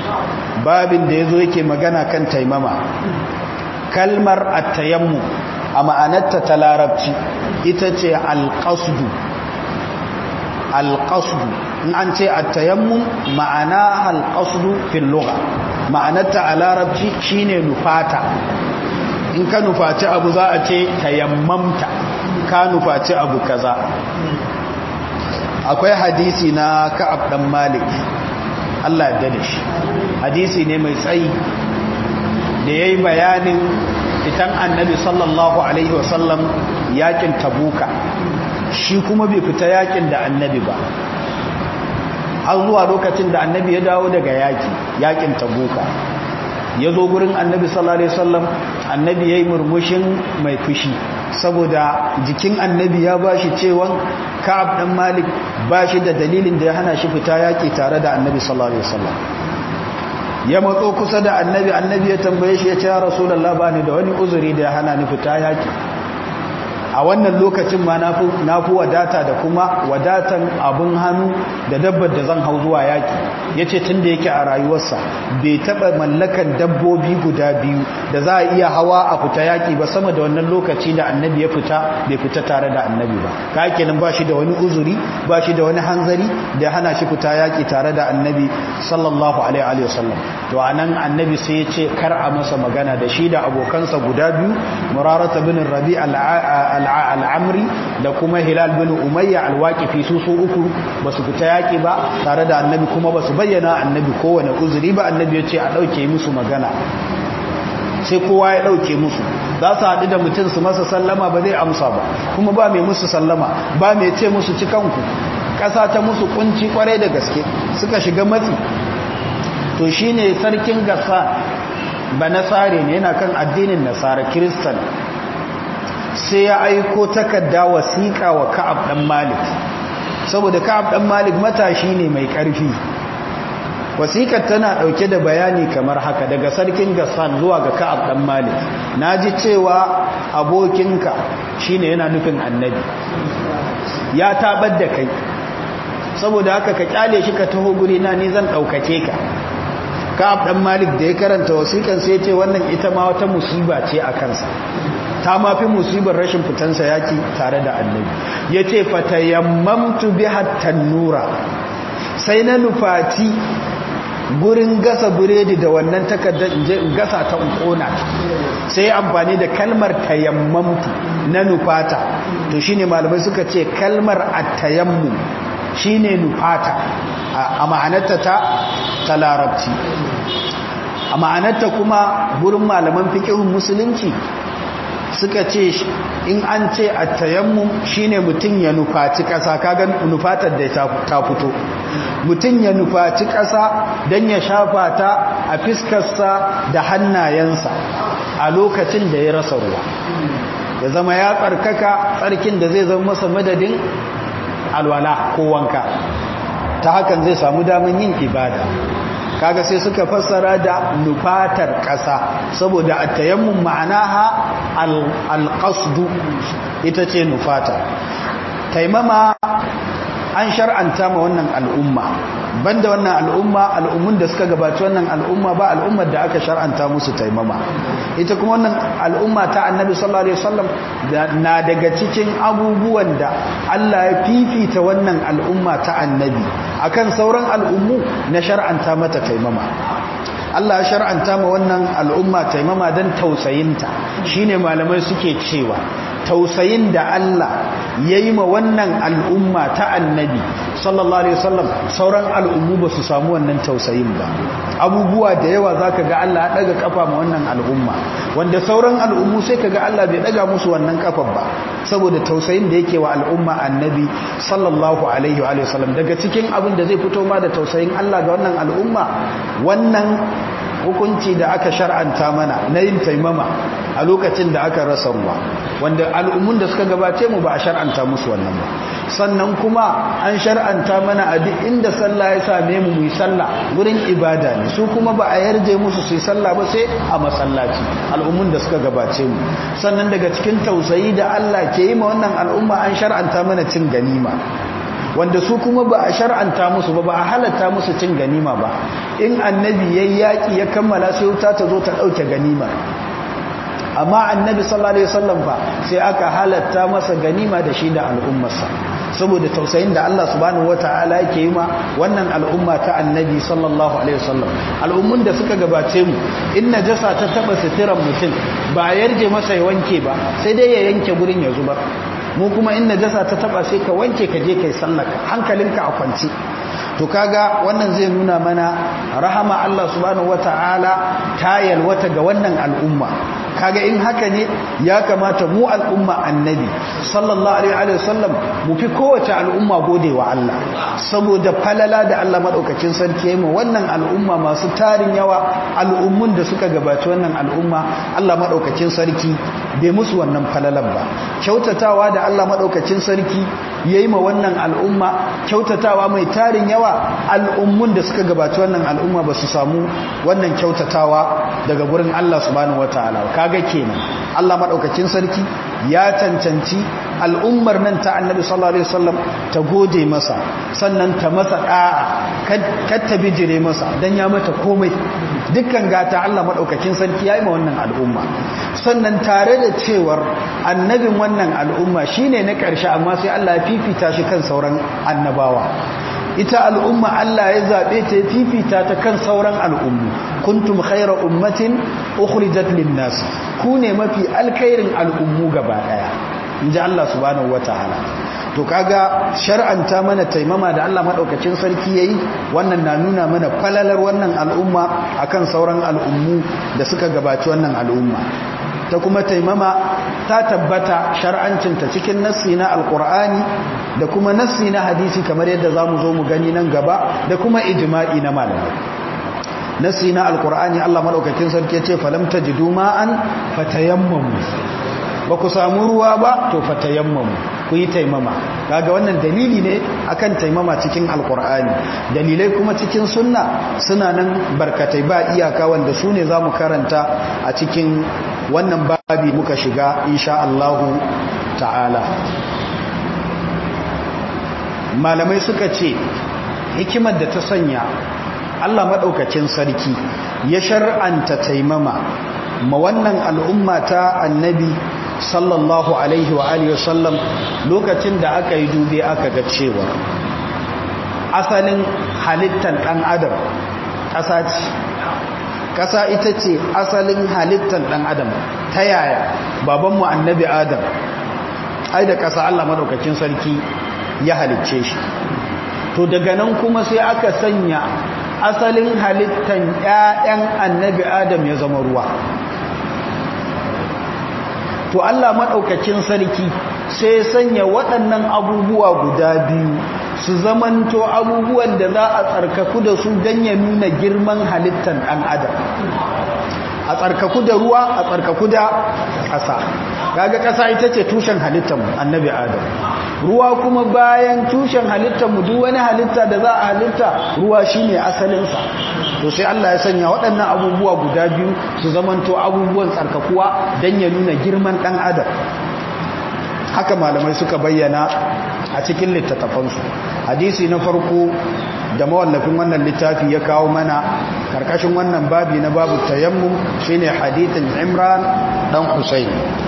babin da yazo yake magana kan taimama kalmar at-tayammum a ma'anarta ta larabci ita ce al-qasdu al-qasdu in an ce at-tayammum ma'ana al-qasdu fil lugha ma'anarta a larabci shine nufata in ka nufaci abu za a ce tayammamta ka nufaci abu kaza akwai hadisi na ka'ab dan malik Allah ya da shi hadisi ne mai tsayi da yayi bayanin fitan annabi sallallahu alaihi wasallam yakin tabuka shi kuma bai fita yakin da annabi ba har zuwa lokacin da annabi ya dawo daga yaki yakin tabuka ya zo gurin annabi sallallahu alaihi wasallam annabi yayi murmushin mai fushi saboda jikin annabi ya bashi cewan ka'ab dan malik bashi da dalilin da ya hana shi fita yaki tare da annabi sallallahu alaihi wasallam ya matso kusa da annabi annabi ya tambaye shi ya ce ya rasulullah bani da wani uzuri da ya hana ni fita yaki a wannan lokacin ma na fi wadata da kuma wadatan abin hannu da dabbar da zan hau zuwa yaki ya ce tun da yake a rayuwarsa bai taɓa mallakan dabbobi guda biyu da za a iya hawa a fita yaki ba sama da wannan lokaci da annabi ya fita bai fita tare da annabi ba ka kenan ba shi da wani uzuri ba shi da wani hanzari da hana shi fita yaki tare da annabi sallallahu alaihi wasallam to anan annabi sai ya ce kar a masa magana da shi da abokansa guda biyu murarata bin rabi al'amri da kuma hilal bin umayya alwaƙifi su su uku ba su fita yaƙi ba tare da annabi kuma ba su bayyana annabi kowane uzuri ba annabi ya ce a ɗauke musu magana sai kowa ya ɗauke musu za su haɗu da mutum su masa sallama ba zai amsa ba kuma ba mai musu sallama ba mai ce musu cikanku ƙasa ta musu kunci kwarai da gaske suka shiga matsi to shine sarkin gasa ba nasare ne yana kan addinin nasara kiristan sai ya aiko takarda wasiƙa wa ka'ab ɗan malik saboda ka'ab ɗan malik matashi ne mai ƙarfi wasiƙar tana ɗauke da bayani kamar haka daga sarkin gassan zuwa ga ka'ab ɗan malik na ji cewa abokinka shine yana nufin annabi ya tabar da kai saboda haka ka kyale shi ka taho guri na ni zan ɗaukake ka ka'ab ɗan malik da ya karanta wasiƙan sai ce wannan ita ma wata musiba ce a kansa ta mafi musibar rashin fitansa yaki tare da annabi ya ce fatayammamtu bi nura sai na nufati gurin gasa biredi da wannan takardar in je in gasa ta ƙona sai amfani da kalmar tayammamtu na nufata to shine malamai suka ce kalmar at-tayammum shine nufata a ma'anarta ta ta larabci a ma'anarta kuma gurin malaman fiqhun musulunci suka ce in an ce a tayammum shine mutum ya nufaci ƙasa kaga nufatar da ta fito mutum ya nufaci ƙasa don ya shafa ta a fiskarsa da hannayensa a lokacin da ya rasa ruwa ya zama ya tsarkaka tsarkin da zai zama masa madadin alwala ko wanka ta hakan zai samu daman yin ibada kaga sai suka fassara da nufatar ƙasa saboda at-tayammum ma'anaha al-qasdu ita ce nufata taimama an shar'anta ma wannan al'umma banda wannan al'umma al'ummun da suka gabaci wannan al'umma ba al'ummar da aka shar'anta musu taimama ita kuma wannan al'umma ta annabi sallallahu alaihi wasallam na daga cikin abubuwan da Allah ya fifita wannan al'umma ta annabi akan sauran al'ummu na shar'anta mata taimama Allah ya shar'anta ma wannan al'umma taimama don tausayinta shine malamai suke cewa tausayin da Allah ya yi ma wannan al'umma ta annabi sallallahu alaihi wasallam sauran al'ummu ba su samu wannan tausayin ba abubuwa da yawa za ka ga Allah ya ɗaga kafa ma wannan al'umma wanda sauran al'ummu sai ka ga Allah bai ɗaga musu wannan kafar ba saboda tausayin da yake wa al'umma annabi sallallahu alaihi wa sallam daga cikin abin da zai fito ma da tausayin Allah ga wannan al'umma wannan hukunci da aka shar'anta mana na yin taimama a lokacin da aka rasa ruwa wanda al'ummun da suka gabace mu ba a shar'anta musu wannan ba sannan kuma an shar'anta mana a duk inda sallah ya same mu mu yi sallah gurin ibada ne su kuma ba a yarje musu su yi sallah ba sai a masallaci al'ummun da suka gabace mu sannan daga cikin tausayi da Allah ke yi ma wannan al'umma an shar'anta mana cin ganima wanda su kuma ba a shar'anta musu ba ba a halatta musu cin ganima ba in annabi yayi yaki ya kammala sai wuta ta zo ta dauke ganima amma annabi sallallahu alaihi wasallam fa sai aka halatta masa ganima da shi da al'ummarsa saboda tausayin da Allah subhanahu wataala yake yi ma wannan al'umma ta annabi sallallahu alaihi wasallam al'ummun da suka gabace mu in najasa ta taba sitiran mutum ba yarje masa ya wanke ba sai dai ya yanke gurin ya zubar mu kuma in najasa ta taba sai ka wanke ka je kai sallaka hankalinka a kwance to kaga wannan zai nuna mana rahama Allah subhanahu wataala ta yalwata ga wannan al'umma kaga in haka ne ya kamata mu al'umma annabi sallallahu alaihi wasallam mu fi kowace al'umma gode wa Allah saboda falala da Allah madaukakin sarki yayin wannan al'umma masu tarin yawa al'ummun da suka gabaci wannan al'umma Allah madaukakin sarki bai musu wannan falalan ba kyautatawa da Allah madaukakin sarki yayi ma wannan al'umma kyautatawa mai tarin yawa al'ummun da suka gabaci wannan al'umma ba su samu wannan kyautatawa daga gurin Allah subhanahu wataala kaga kenan Allah madaukakin sarki ya cancanci al'ummar nan ta Annabi sallallahu alaihi wasallam ta gode masa sannan ta masa da'a kar ta bijire masa dan ya mata komai dukkan gata Allah madaukakin sarki yayi ma wannan al'umma sannan tare da cewar annabin wannan al'umma shine na ƙarshe amma sai Allah ya fifita shi kan sauran annabawa ita al'umma Allah ya zaɓe ta fifita ta kan sauran al'ummu kuntum khaira ummatin ukhrijat lin-nas ku ne mafi alkhairin al'ummu gaba daya inji Allah subhanahu wataala to kaga shar'anta mana taimama da Allah madaukakin sarki yayi wannan na nuna mana falalar wannan al'umma akan sauran al'ummu da suka gabaci wannan al'umma ta kuma taimama ta tabbata shar'ancinta cikin nassi na alkur'ani da kuma nassi na hadisi kamar yadda za mu zo mu gani nan gaba da kuma ijma'i na malamai nassi na alkur'ani Allah madaukakin sarki ya ce falam tajidu ma'an fatayammamu ba ku samu ruwa ba to fatayammamu ku yi taimama kaga wannan dalili ne akan taimama cikin alkur'ani dalilai kuma cikin sunna suna nan barkatai ba iyaka wanda su ne za mu karanta a cikin wannan babi muka shiga insha Allahu ta'ala malamai suka ce hikimar da ta sanya Allah maɗaukacin sarki ya shar'anta taimama ma wannan al'umma ta annabi sallallahu alaihi wa alihi wasallam lokacin da aka yi dube aka ga cewa asalin halittar ɗan adam ƙasa ce ƙasa ita ce asalin halittar ɗan adam ta yaya babanmu annabi adam ai da ƙasa Allah maɗaukakin sarki ya halicce shi to daga nan kuma sai aka sanya asalin halittar ‘ya'yan annabi adam ya zama ruwa to Allah maɗaukakin sarki sai sanya waɗannan abubuwa guda biyu su zamanto abubuwan da za a tsarkaku da su don ya nuna girman halittar ɗan adam a tsarkaku da ruwa a tsarkaku da ƙasa kaga ƙasa ita ce tushen halittar annabi adam ruwa kuma bayan tushen halittar mu duk wani halitta da za a halitta ruwa shine asalinsa to sai Allah ya sanya waɗannan abubuwa guda biyu su zamanto abubuwan tsarkakuwa don ya nuna girman ɗan adam haka malamai suka bayyana a cikin littattafansu hadisi na farko da mawallafin wannan littafi ya kawo mana karkashin wannan babi na babu tayammum shine hadithin Imran dan Husayn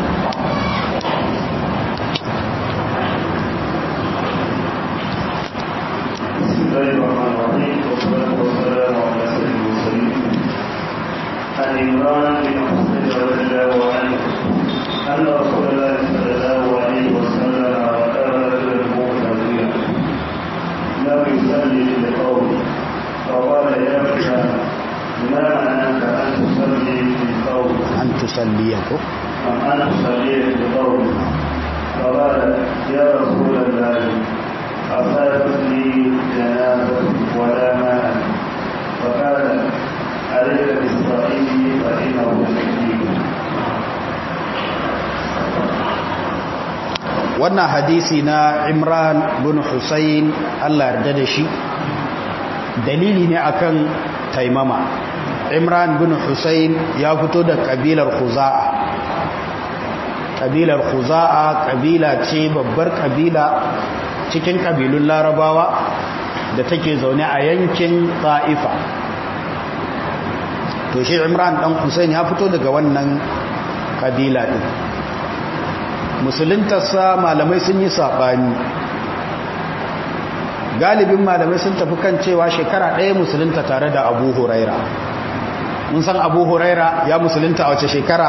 عن عمران بن حسين رضي الله عنه أن رسول الله صلى الله عليه وسلم وكان رجلا مغتابيا لم يصلي لقوم فقال يا فلان ما معناك أن تصلي لقوم an tusalliyaku أم أن تصلي لقوم فقال يا رسول الله أصابتني جنازة ولا ماء فقال عليك بالصعيد فإنه شديد wannan hadisi na Imran bin Husayn Allah yarda da shi dalili ne akan taimama Imran bin Husayn ya fito da kabilar Khuza'a kabilar Khuza'a kabila ce babbar kabila cikin kabilun Larabawa da take zaune a yankin Ta'ifa to shi Imran dan Husayn ya fito daga wannan kabila din musuluntarsa malamai sun yi saɓani galibin malamai sun tafi kan cewa shekara ɗaya musulunta tare da abu huraira mun san abu huraira ya musulunta a wace shekara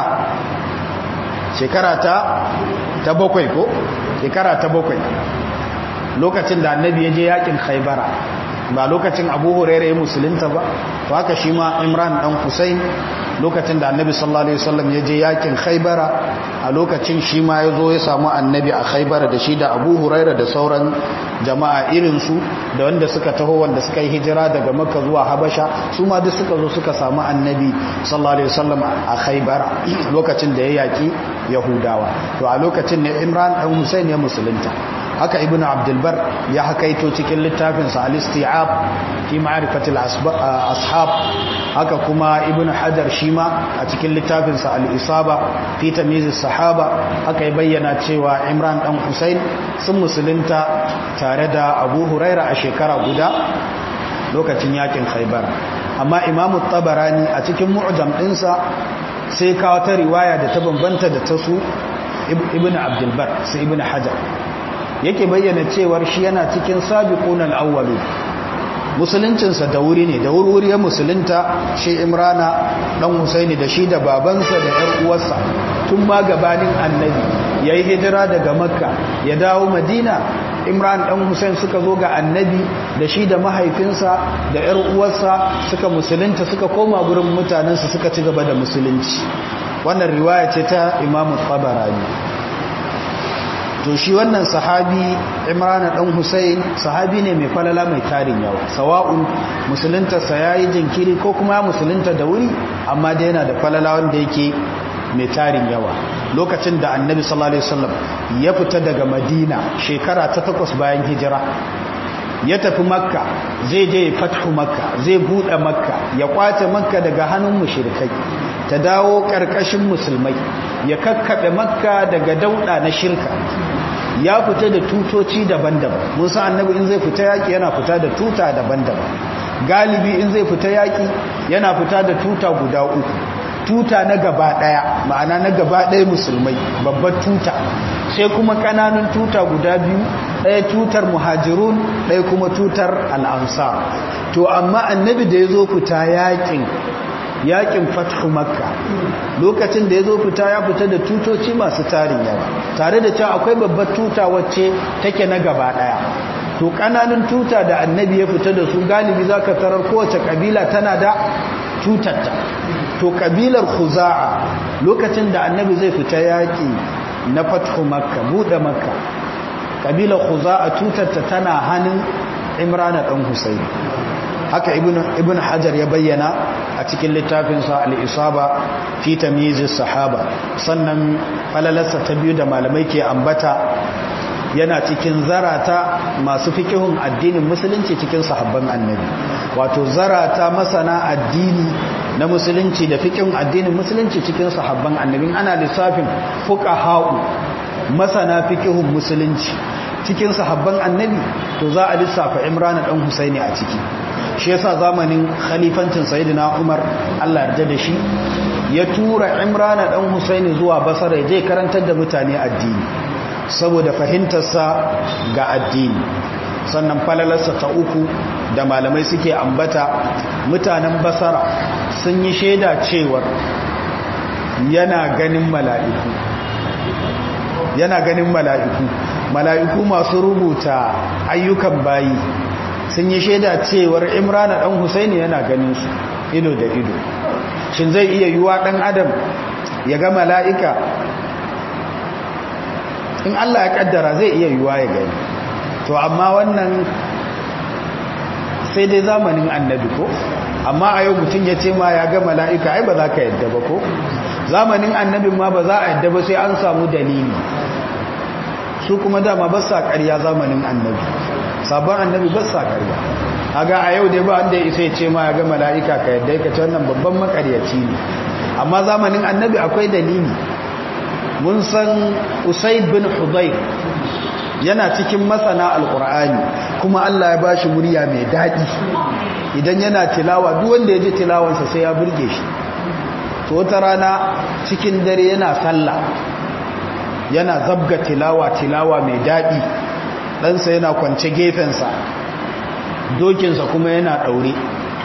shekara ta ta bakwai ko shekara ta bakwai lokacin da annabi ya je yakin khaibara ba lokacin abu huraira ya musulunta ba to haka shi ma imran dan husain lokacin da annabi sallallahu alaihi wasallam ya je yakin khaibara a lokacin shi ma ya zo ya samu annabi a khaibara da shi da abu huraira da sauran jama'a irinsu da wanda suka taho wanda suka yi hijira daga makka zuwa habasha su ma duk suka zo suka samu annabi sallallahu alaihi wasallam a khaibara lokacin da ya yaki yahudawa to a lokacin ne imran dan husain ya musulunta haka ibnu abdulbar ya hakaito cikin littafinsa al-isti'ab fi ma'rifatil ashab haka kuma ibnu hajar shima a cikin littafinsa al-isaba fi tamyiz sahaba haka ya bayyana cewa imran dan husain sun musulunta tare da abu huraira a shekara guda lokacin yakin khaybar amma imamu tabarani a cikin mu'jam dinsa sai kawo ta riwaya da ta bambanta da ta su ibnu abdulbar sai ibnu hajar yake bayyana cewar shi yana cikin sabiqun al-awwalu musuluncinsa da wuri ne da wuri ya musulunta shi imrana dan husaini da shi da babansa da yar uwarsa tun ma gabanin annabi yayi hijira daga makka ya dawo madina imran dan husain suka zo ga annabi da shi da mahaifinsa da yar uwarsa suka musulunta suka koma gurin mutanensu suka ci gaba da musulunci wannan riwaya ce ta imamu tabarani to shi wannan sahabi imrana dan husayn sahabi ne mai falala mai tarin yawa sawa'un musuluntarsa ya yi jinkiri ko kuma musulunta da wuri amma dai yana da falala wanda yake mai tarin yawa lokacin da annabi sallallahu alaihi wasallam ya fita daga madina shekara ta takwas bayan hijira ya tafi makka zai je fathu makka zai bude makka ya kwace makka daga hannun mushrikai ta dawo karkashin musulmai ya kakkabe makka daga dauda na shirka ya fita da tutoci daban-daban musa annabi in zai fita yaki yana fita da tuta daban-daban galibi in zai fita yaki yana fita da tuta guda uku tuta na gaba daya ma'ana na gaba daya musulmai babbar tuta sai kuma kananun tuta guda biyu ɗaya tutar muhajirun ɗaya kuma tutar al'ansar to amma annabi da ya zo fita yakin yakin fathu makka lokacin da ya zo fita ya fita da tutoci masu tarin yawa tare da cewa akwai babbar tuta wacce take na gaba ɗaya to ƙananan tuta da annabi ya fita da su galibi za ka tarar kowace ƙabila tana da tutarta to ƙabilar khuza'a lokacin da annabi zai fita yaƙi na fathu makka buɗe makka ƙabilar khuza'a tutarta tana hannun imrana ɗan husaini haka ibn hajar ya bayyana a cikin littafinsa al'isaba fi tamyizis sahaba sannan falalarsa ta biyu da malamai ke ambata yana cikin zarata masu fikihun addinin musulunci cikin sahabban annabi wato zarata masana addini na musulunci da fikihun addinin musulunci cikin sahabban annabi ana lissafin fuqaha'u masana fikihun musulunci cikin sahabban annabi to za a lissafa Imran dan Husaini a ciki shi yasa zamanin khalifancin sayyidina Umar Allah yarda da shi ya tura Imran dan Husaini zuwa Basra ya je karantar da mutane addini saboda fahimtarsa ga addini sannan falalarsa ta uku da malamai suke ambata mutanen basara sun yi shaida cewar yana ganin mala'iku yana ganin mala'iku mala'iku masu rubuta ayyukan bayi sun yi shaida cewar imrana ɗan husaini yana ganin su ido da ido shin zai iya yiwa ɗan adam ya ga mala'ika in Allah ya kaddara zai iya yiwa ya gani to amma wannan sai dai zamanin annabi ko amma a yau mutum ya ce ma ya ga mala'ika ai ba za ka yadda ba ko zamanin annabin ma ba za a yadda ba sai an samu dalili su kuma dama ba sa ƙarya zamanin annabi sabon annabi ba sa ƙarya haga a yau dai ba wanda ya isa ya ce ma ya ga mala'ika ka yadda ya ce wannan babban makaryaci ne amma zamanin annabi akwai dalili mun san usaid bin hudayr yana cikin masana alkur'ani kuma Allah ya bashi murya mai daɗi idan yana tilawa duk wanda ya ji tilawansa sai ya burge shi to wata rana cikin dare yana sallah yana zabga tilawa tilawa mai daɗi ɗansa yana kwance gefensa dokinsa kuma yana ɗaure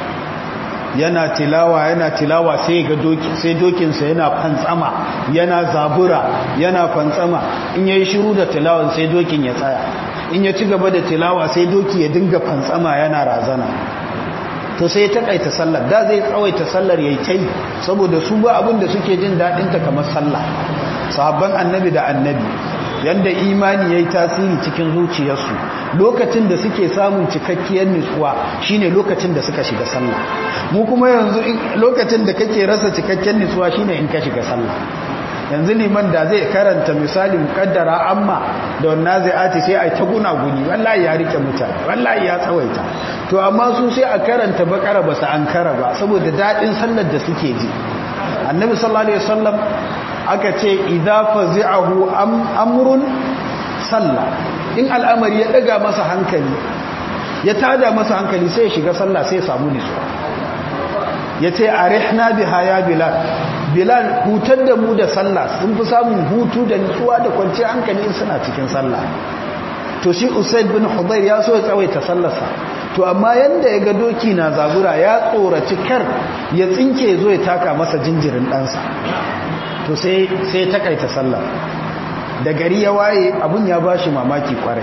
yana tilawa yana tilawa sai ga doki sai dokinsa yana fantsama yana zabura yana fantsama in yayi shiru da tilawan sai dokin ya tsaya in ya ci gaba da tilawa sai doki ya dinga fantsama yana razana to sai ya takaita sallar da zai tsawaita sallar yayi tai saboda su ba abin da suke jin dadin ta kamar sallah sahabban annabi da annabi yanda imani yayi tasiri cikin zuciyarsu lokacin da suke samun cikakkiyar nutsuwa shine lokacin da suka shiga sallah mu kuma yanzu lokacin da kake rasa cikakken nutsuwa shine in ka shiga sallah yanzu liman da zai karanta misali mukaddara amma da wannan zai ati sai ai ta guna guni wallahi ya rike mutane wallahi ya tsawaita to amma su sai a karanta bakara ba su an kara ba saboda dadin sallar da suke ji annabi sallallahu alaihi wasallam aka ce idza fazi'ahu amrun salla in al'amari ya daga masa hankali ya tada masa hankali sai ya shiga sallah sai ya samu nutsuwa yace arihna biha ya bilal bilal hutar da mu da sallah sun fi samun hutu da nutsuwa da kwanciyar hankali in suna cikin sallah to shi usaid bin hudayr ya so ya tsawaita sallarsa to amma yanda ya ga doki na zabura ya tsoraci kar ya tsinke zo ya taka masa jinjirin ɗansa to sai sai takaita sallah da gari ya waye abun ya bashi mamaki kwarai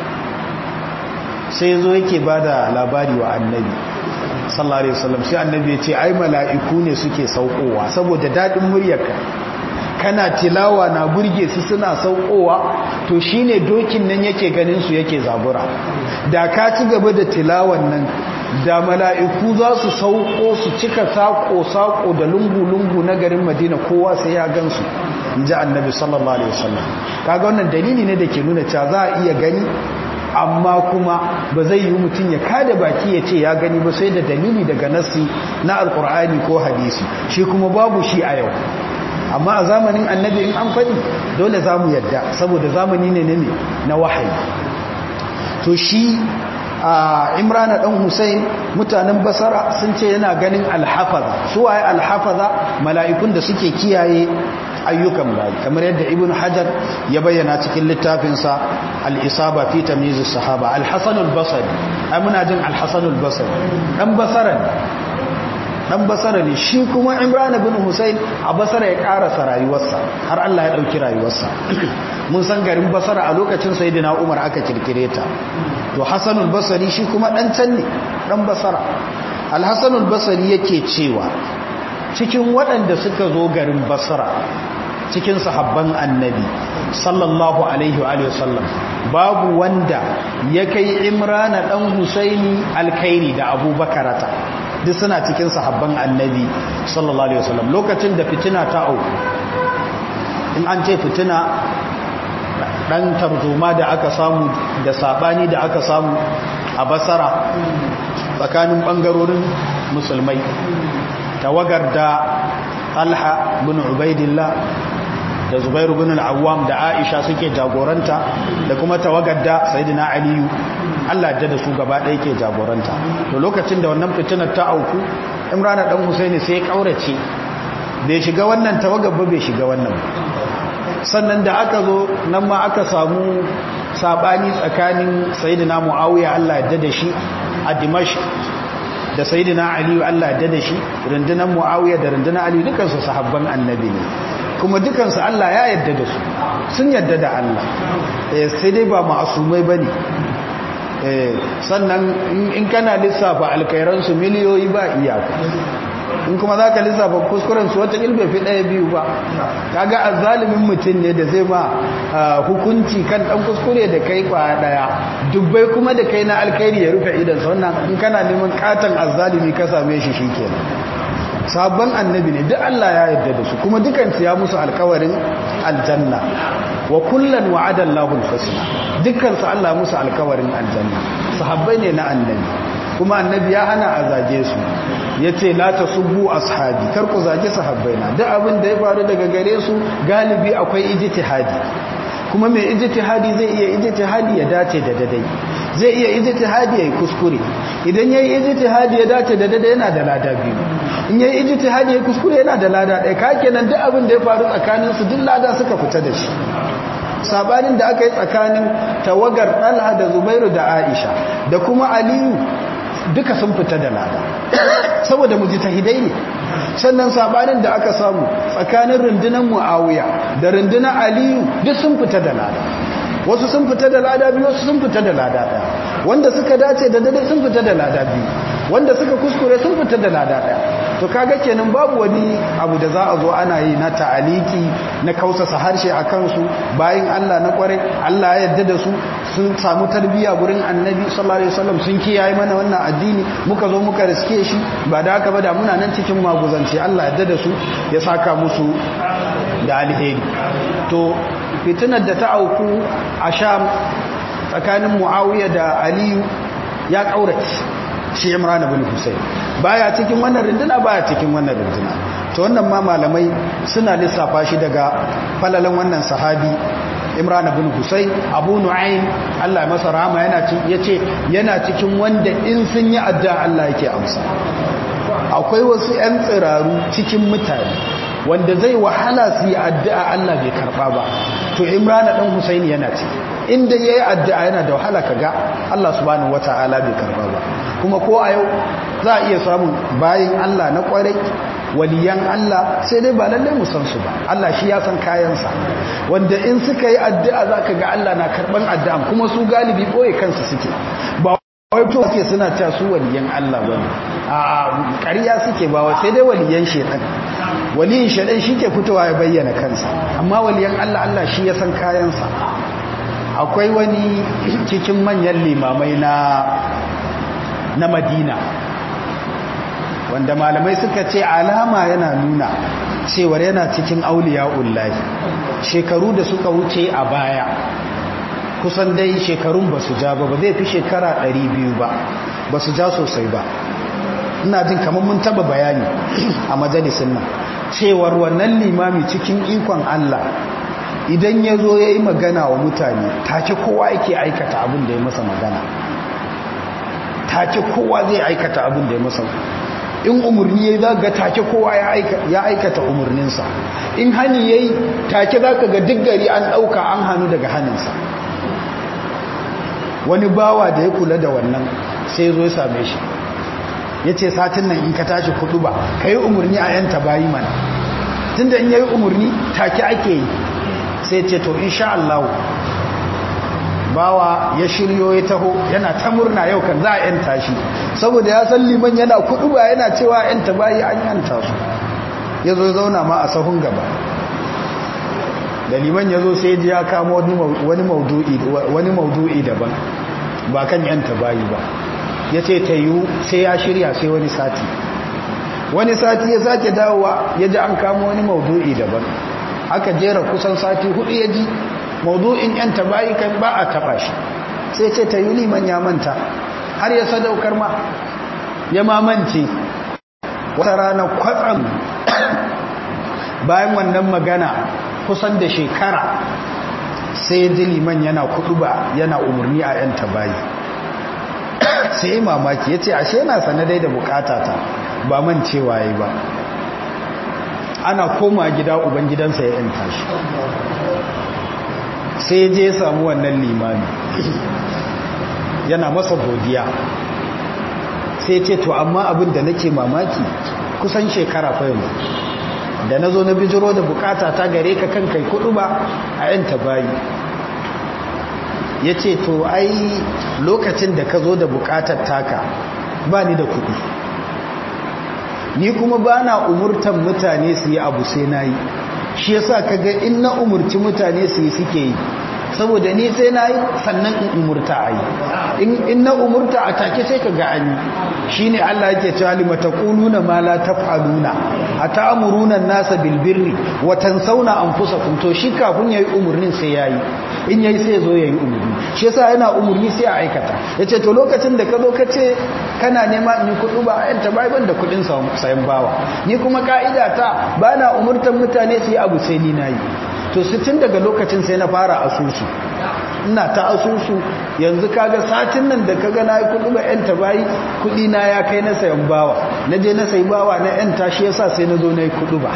sai zo yake bada labari wa annabi sallallahu alaihi wasallam sai annabi ya ce ai mala'iku ne suke saukowa saboda dadin muryarka kana tilawa na burge su suna saukowa to shine dokin nan yake ganin su yake zabura da ka ci gaba da tilawan nan da mala'iku za su sauko su cika sako-sako da lungu-lungu na garin madina kowa sai ya gansu in ji annabi sallallahu alaihi wasallam kaga wannan dalili ne da ke nuna cewa za a iya gani amma kuma ba zai yi mutum ya kada baki ya ce ya gani ba sai da dalili daga nassi na alkur'ani ko hadisi shi kuma babu shi a yau amma a zamanin annabi in an faɗi dole za mu yadda saboda zamani ne ne na wahayi to shi a imrana ɗan hussein mutanen basara sun ce yana ganin alhafaza su waye alhafaza mala'ikun da suke kiyaye ayyukan bayi kamar yadda ibn hajar ya bayyana cikin littafinsa al-isaba fi tamyiz as-sahaba al-hasan al-basri ai muna jin al-hasan al-basri dan basara ne dan basara ne shi kuma imran ibn husayn a basara ya karasa rayuwarsa har Allah ya dauki rayuwarsa mun san garin basara a lokacin sayyidina umar aka kirkire ta to hasan al-basri shi kuma dan can ne dan basara al-hasan al-basri yake cewa cikin waɗanda suka zo garin basra cikin sahabban annabi sallallahu alaihi wa sallam babu wanda ya kai imrana dan husaini alkhairi da abubakarata duk suna cikin sahabban annabi sallallahu alaihi wa sallam lokacin da fitina ta auku in an ce fitina dan tarzoma da aka samu da sabani da aka samu a basara tsakanin bangarorin musulmai tawagar da talha bin ubaidillah da zubairu bin al'awam da aisha suke jagoranta da kuma tawagar da sayidina aliyu allah da su gaba ɗaya ke jagoranta to lokacin da wannan fitinar ta auku imrana ɗan husaini sai ya ƙaurace bai shiga wannan tawagar ba bai shiga wannan sannan da aka zo nan ma aka samu saɓani tsakanin sayidina mu'awiya allah ya da shi a dimash da sayidina aliyu Allah da da shi rundunar muawiya da rundunar aliyu dukansu sahabban annabi ne kuma dukansu Allah ya yarda da su sun yarda da Allah sai dai ba ma'asumai bane sannan in kana lissafa alkairansu miliyoyi ba iyaka in kuma za ka lissafa kuskurensu wata ilbe fi ɗaya biyu ba kaga azalimin mutum ne da zai ma hukunci kan ɗan kuskure da kai kwa ɗaya dubbai kuma da kai na alkairi ya rufe idansa wannan in kana neman katon azalimi ka same shi shi kenan sabon annabi ne duk Allah ya yarda da su kuma dukansu ya musu alkawarin aljanna wa kullan wa'ada Allahu al-husna dukansu Allah musu alkawarin aljanna sahabbai ne na annabi kuma annabi ya hana a zage su yace la tasubbu ashabi kar ku zage sahabbaina duk abin da ya faru daga gare su galibi akwai ijtihadi kuma mai ijtihadi zai iya ijtihadi ya dace da dadai zai iya ijtihadi ya kuskure idan yayi ijtihadi ya dace da dadai yana da lada biyu in yayi ijtihadi ya kuskure yana da lada ɗaya ka kenan duk abin da ya faru tsakanin su duk lada suka fita da shi sabanin da aka yi tsakanin tawagar Talha da Zubairu da Aisha da kuma Aliyu duka sun fita da lada saboda mujtahidai ne sannan sabanin da aka samu tsakanin rundunar Muawiya da rundunar Aliyu duk sun fita da lada wasu sun fita da lada biyu wasu sun fita da lada ɗaya wanda suka dace da dade sun fita da lada biyu wanda suka kuskure sun fita da lada ɗaya to kaga kenan babu wani abu da za a zo ana yi na ta'aliki na kausasa harshe a kansu bayan Allah na kware Allah ya yarda da su sun samu tarbiyya gurin annabi sallallahu alaihi wasallam sun kiyaye mana wannan addini muka zo muka riske shi ba da haka ba da muna nan cikin maguzanci Allah ya yarda da su ya saka musu da alheri to fitinar da ta auku a sham tsakanin muawiya da aliyu ya kaurace shi imran ibn husayn baya cikin wannan rinduna baya cikin wannan rinduna to wannan ma malamai suna lissafa shi daga falalan wannan sahabi imran ibn husayn abu nu'aym Allah ya masa rahama yana yace yana cikin wanda in sun yi addu'a Allah yake amsa akwai wasu 'yan tsiraru cikin mutane wanda zai wahala su yi addu'a Allah bai karɓa ba to imrana ɗan husaini yana ce inda ya yi addu'a yana da wahala ka ga Allah subhanahu wa ta'ala bai karɓa ba kuma ko a yau za a iya samun bayan Allah na ƙwarai waliyan Allah sai dai ba lallai mu san su ba Allah shi ya san kayansa wanda in suka yi addu'a za ka ga Allah na karɓan addu'an kuma su galibi ɓoye kansu suke ba wai to suke suna cewa su waliyan Allah ba a ƙarya suke ba wa sai dai waliyan shedan waliyin shedan shi ke fitowa ya bayyana kansa amma waliyan Allah Allah shi ya san kayansa akwai wani cikin manyan limamai na na Madina wanda malamai suka ce alama yana nuna cewar yana cikin auliya'ullahi shekaru da suka wuce a baya kusan dai shekarun ba su ja ba ba zai fi shekara 200 ba ba su ja sosai ba ina jin kamar mun taba bayani a majalisun nan cewar wannan limami cikin ikon Allah idan ya zo ya yi magana wa mutane take kowa yake aikata abin da ya masa magana take kowa zai aikata abin da ya masa in umarni ya za ga take kowa ya aikata umarninsa in hani ya yi take za ka ga duk gari an ɗauka an hannu daga hannunsa wani bawa da ya kula da wannan sai zo ya same shi ya ce satin nan in ka tashi kudu ba ka yi umarni a yanta bayi mana tun da in ya yi umarni take ake yi sai ce to insha Allah bawa ya shiryo ya taho yana ta murna yau kan za a yanta shi saboda ya san liman yana kudu ba yana cewa yanta bayi an yanta su ya zo zauna ma a sahun gaba da liman ya zo sai ji ya kama wani maudu'i daban ba kan yanta bayi ba ya ce ta yiwu sai ya shirya sai wani sati wani sati ya sake dawowa ya ji an kama wani maudu'i daban aka jera kusan sati hudu ya ji maudu'in yan tabayi kan ba a taba shi sai ce ta yi liman ya manta har ya sadaukar ma ya mamance wata rana kwatsam bayan wannan magana kusan da shekara sai ji liman yana kudu ba yana umarni a yan tabayi sai yi mamaki ya ce ashe yana sanadai da bukatata ba man cewa yi ba ana koma gida ubangidansa ya yanta shi sai je samu wannan limami yana masa godiya sai ce to amma abin da nake mamaki kusan shekara fa yanzu da na zo na bijiro da bukata ta gare ka kan kai kudu ba a yanta bayi ya ce to ai lokacin da ka zo da bukatar taka ba ni da kudi ni kuma ba na umurtan mutane su yi abu sai na yi shi yasa ka ga in na umurci mutane su yi suke yi saboda ni sai na yi sannan in umurta a yi in na umurta a take sai ka ga an yi shi ne Allah yake cewa lima ta ƙununa ma la taf'aluna a ta'amuruna nasa bilbirri wa tansawna anfusakum to shi kafin yayi umurnin sai yayi in yayi sai zo yayi umurni shi yasa yana umurni sai a aikata yace to lokacin da ka zo ka ce kana nema in kudu ba ayan ta bai da kudin sayan bawa ni kuma ka'ida ta bana umurtan mutane su yi abu sai ni nayi to tun daga lokacin sai na fara asusu ina ta asusu yanzu kaga satin nan da kaga na yi kudu ba yan tabayi kudi na ya kai na sayan bawa na je na sayi bawa na yan tashi yasa sai na zo na yi kudu ba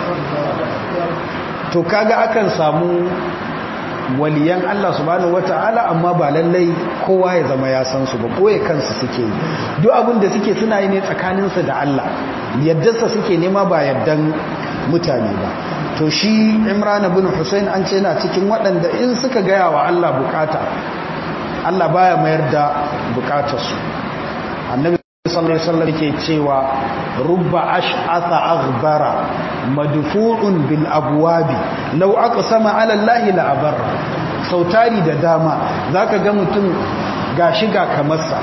to kaga akan samu waliyan Allah subhanahu wata'ala amma ba lallai kowa ya zama ya san su ba koye kansu suke yi duk abin da suke suna yi ne tsakaninsu da Allah yaddarsa suke nema ba yaddan mutane ba to shi imran bin hussein an ce na cikin waɗanda in suka gaya wa Allah bukata Allah baya mayar da bukatarsu annabi sallallahu alaihi wasallam yake cewa rubba ash'atha aghbara madfu'un bil abwabi law aqsama ala allahi la abarra sautari da dama zaka ga mutum gashi ga kamarsa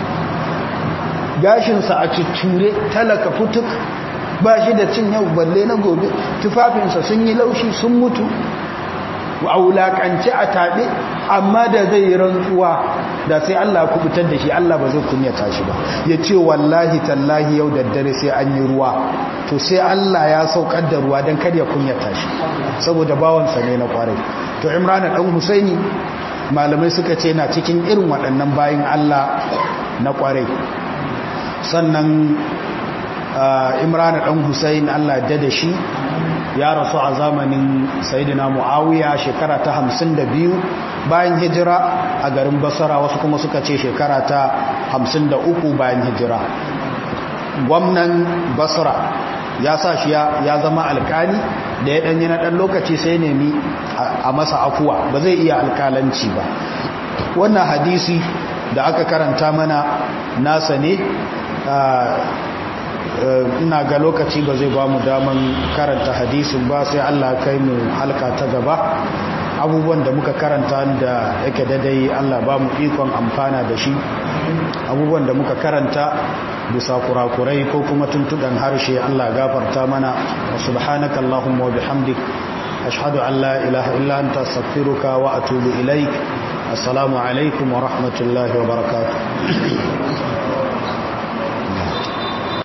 gashinsa a cicture talaka futuk ba shi da cin yau balle na gobe tufafinsa sun yi laushi sun mutu a wulakanci a taɓe amma da zai yi rantsuwa da sai Allah kubutar da shi Allah ba zai kunyata shi ba ya ce wallahi tallahi yau da dare sai an yi ruwa to sai Allah ya saukar da ruwa don kar ya kunyata shi saboda bawansa ne na kwarai to imran dan husaini malamai suka ce na cikin irin waɗannan bayin Allah na kwarai sannan imran dan husain Allah da da shi ya rasu a zamanin sayidina muawiya shekara ta 52 bayan hijira a garin basara wasu kuma suka ce shekara ta 53 bayan hijira gwamnan basra ya sa shi ya zama alkali da ya danyi na dan lokaci sai nemi a masa afuwa ba zai iya alkalanci ba wannan hadisi da aka karanta mana nasa ne ina ga lokaci ba zai ba mu daman karanta hadisin ba sai Allah kai mu halka ta gaba abubuwan da muka karanta da yake dadai Allah ba mu ikon amfana da shi abubuwan da muka karanta bisa kurakurai ko kuma tuntuɗan harshe Allah gafarta mana wa subhanaka Allahumma wa bihamdik ashhadu an la ilaha illa anta astaghfiruka wa atubu ilaik assalamu alaikum wa rahmatullahi wa barakatuh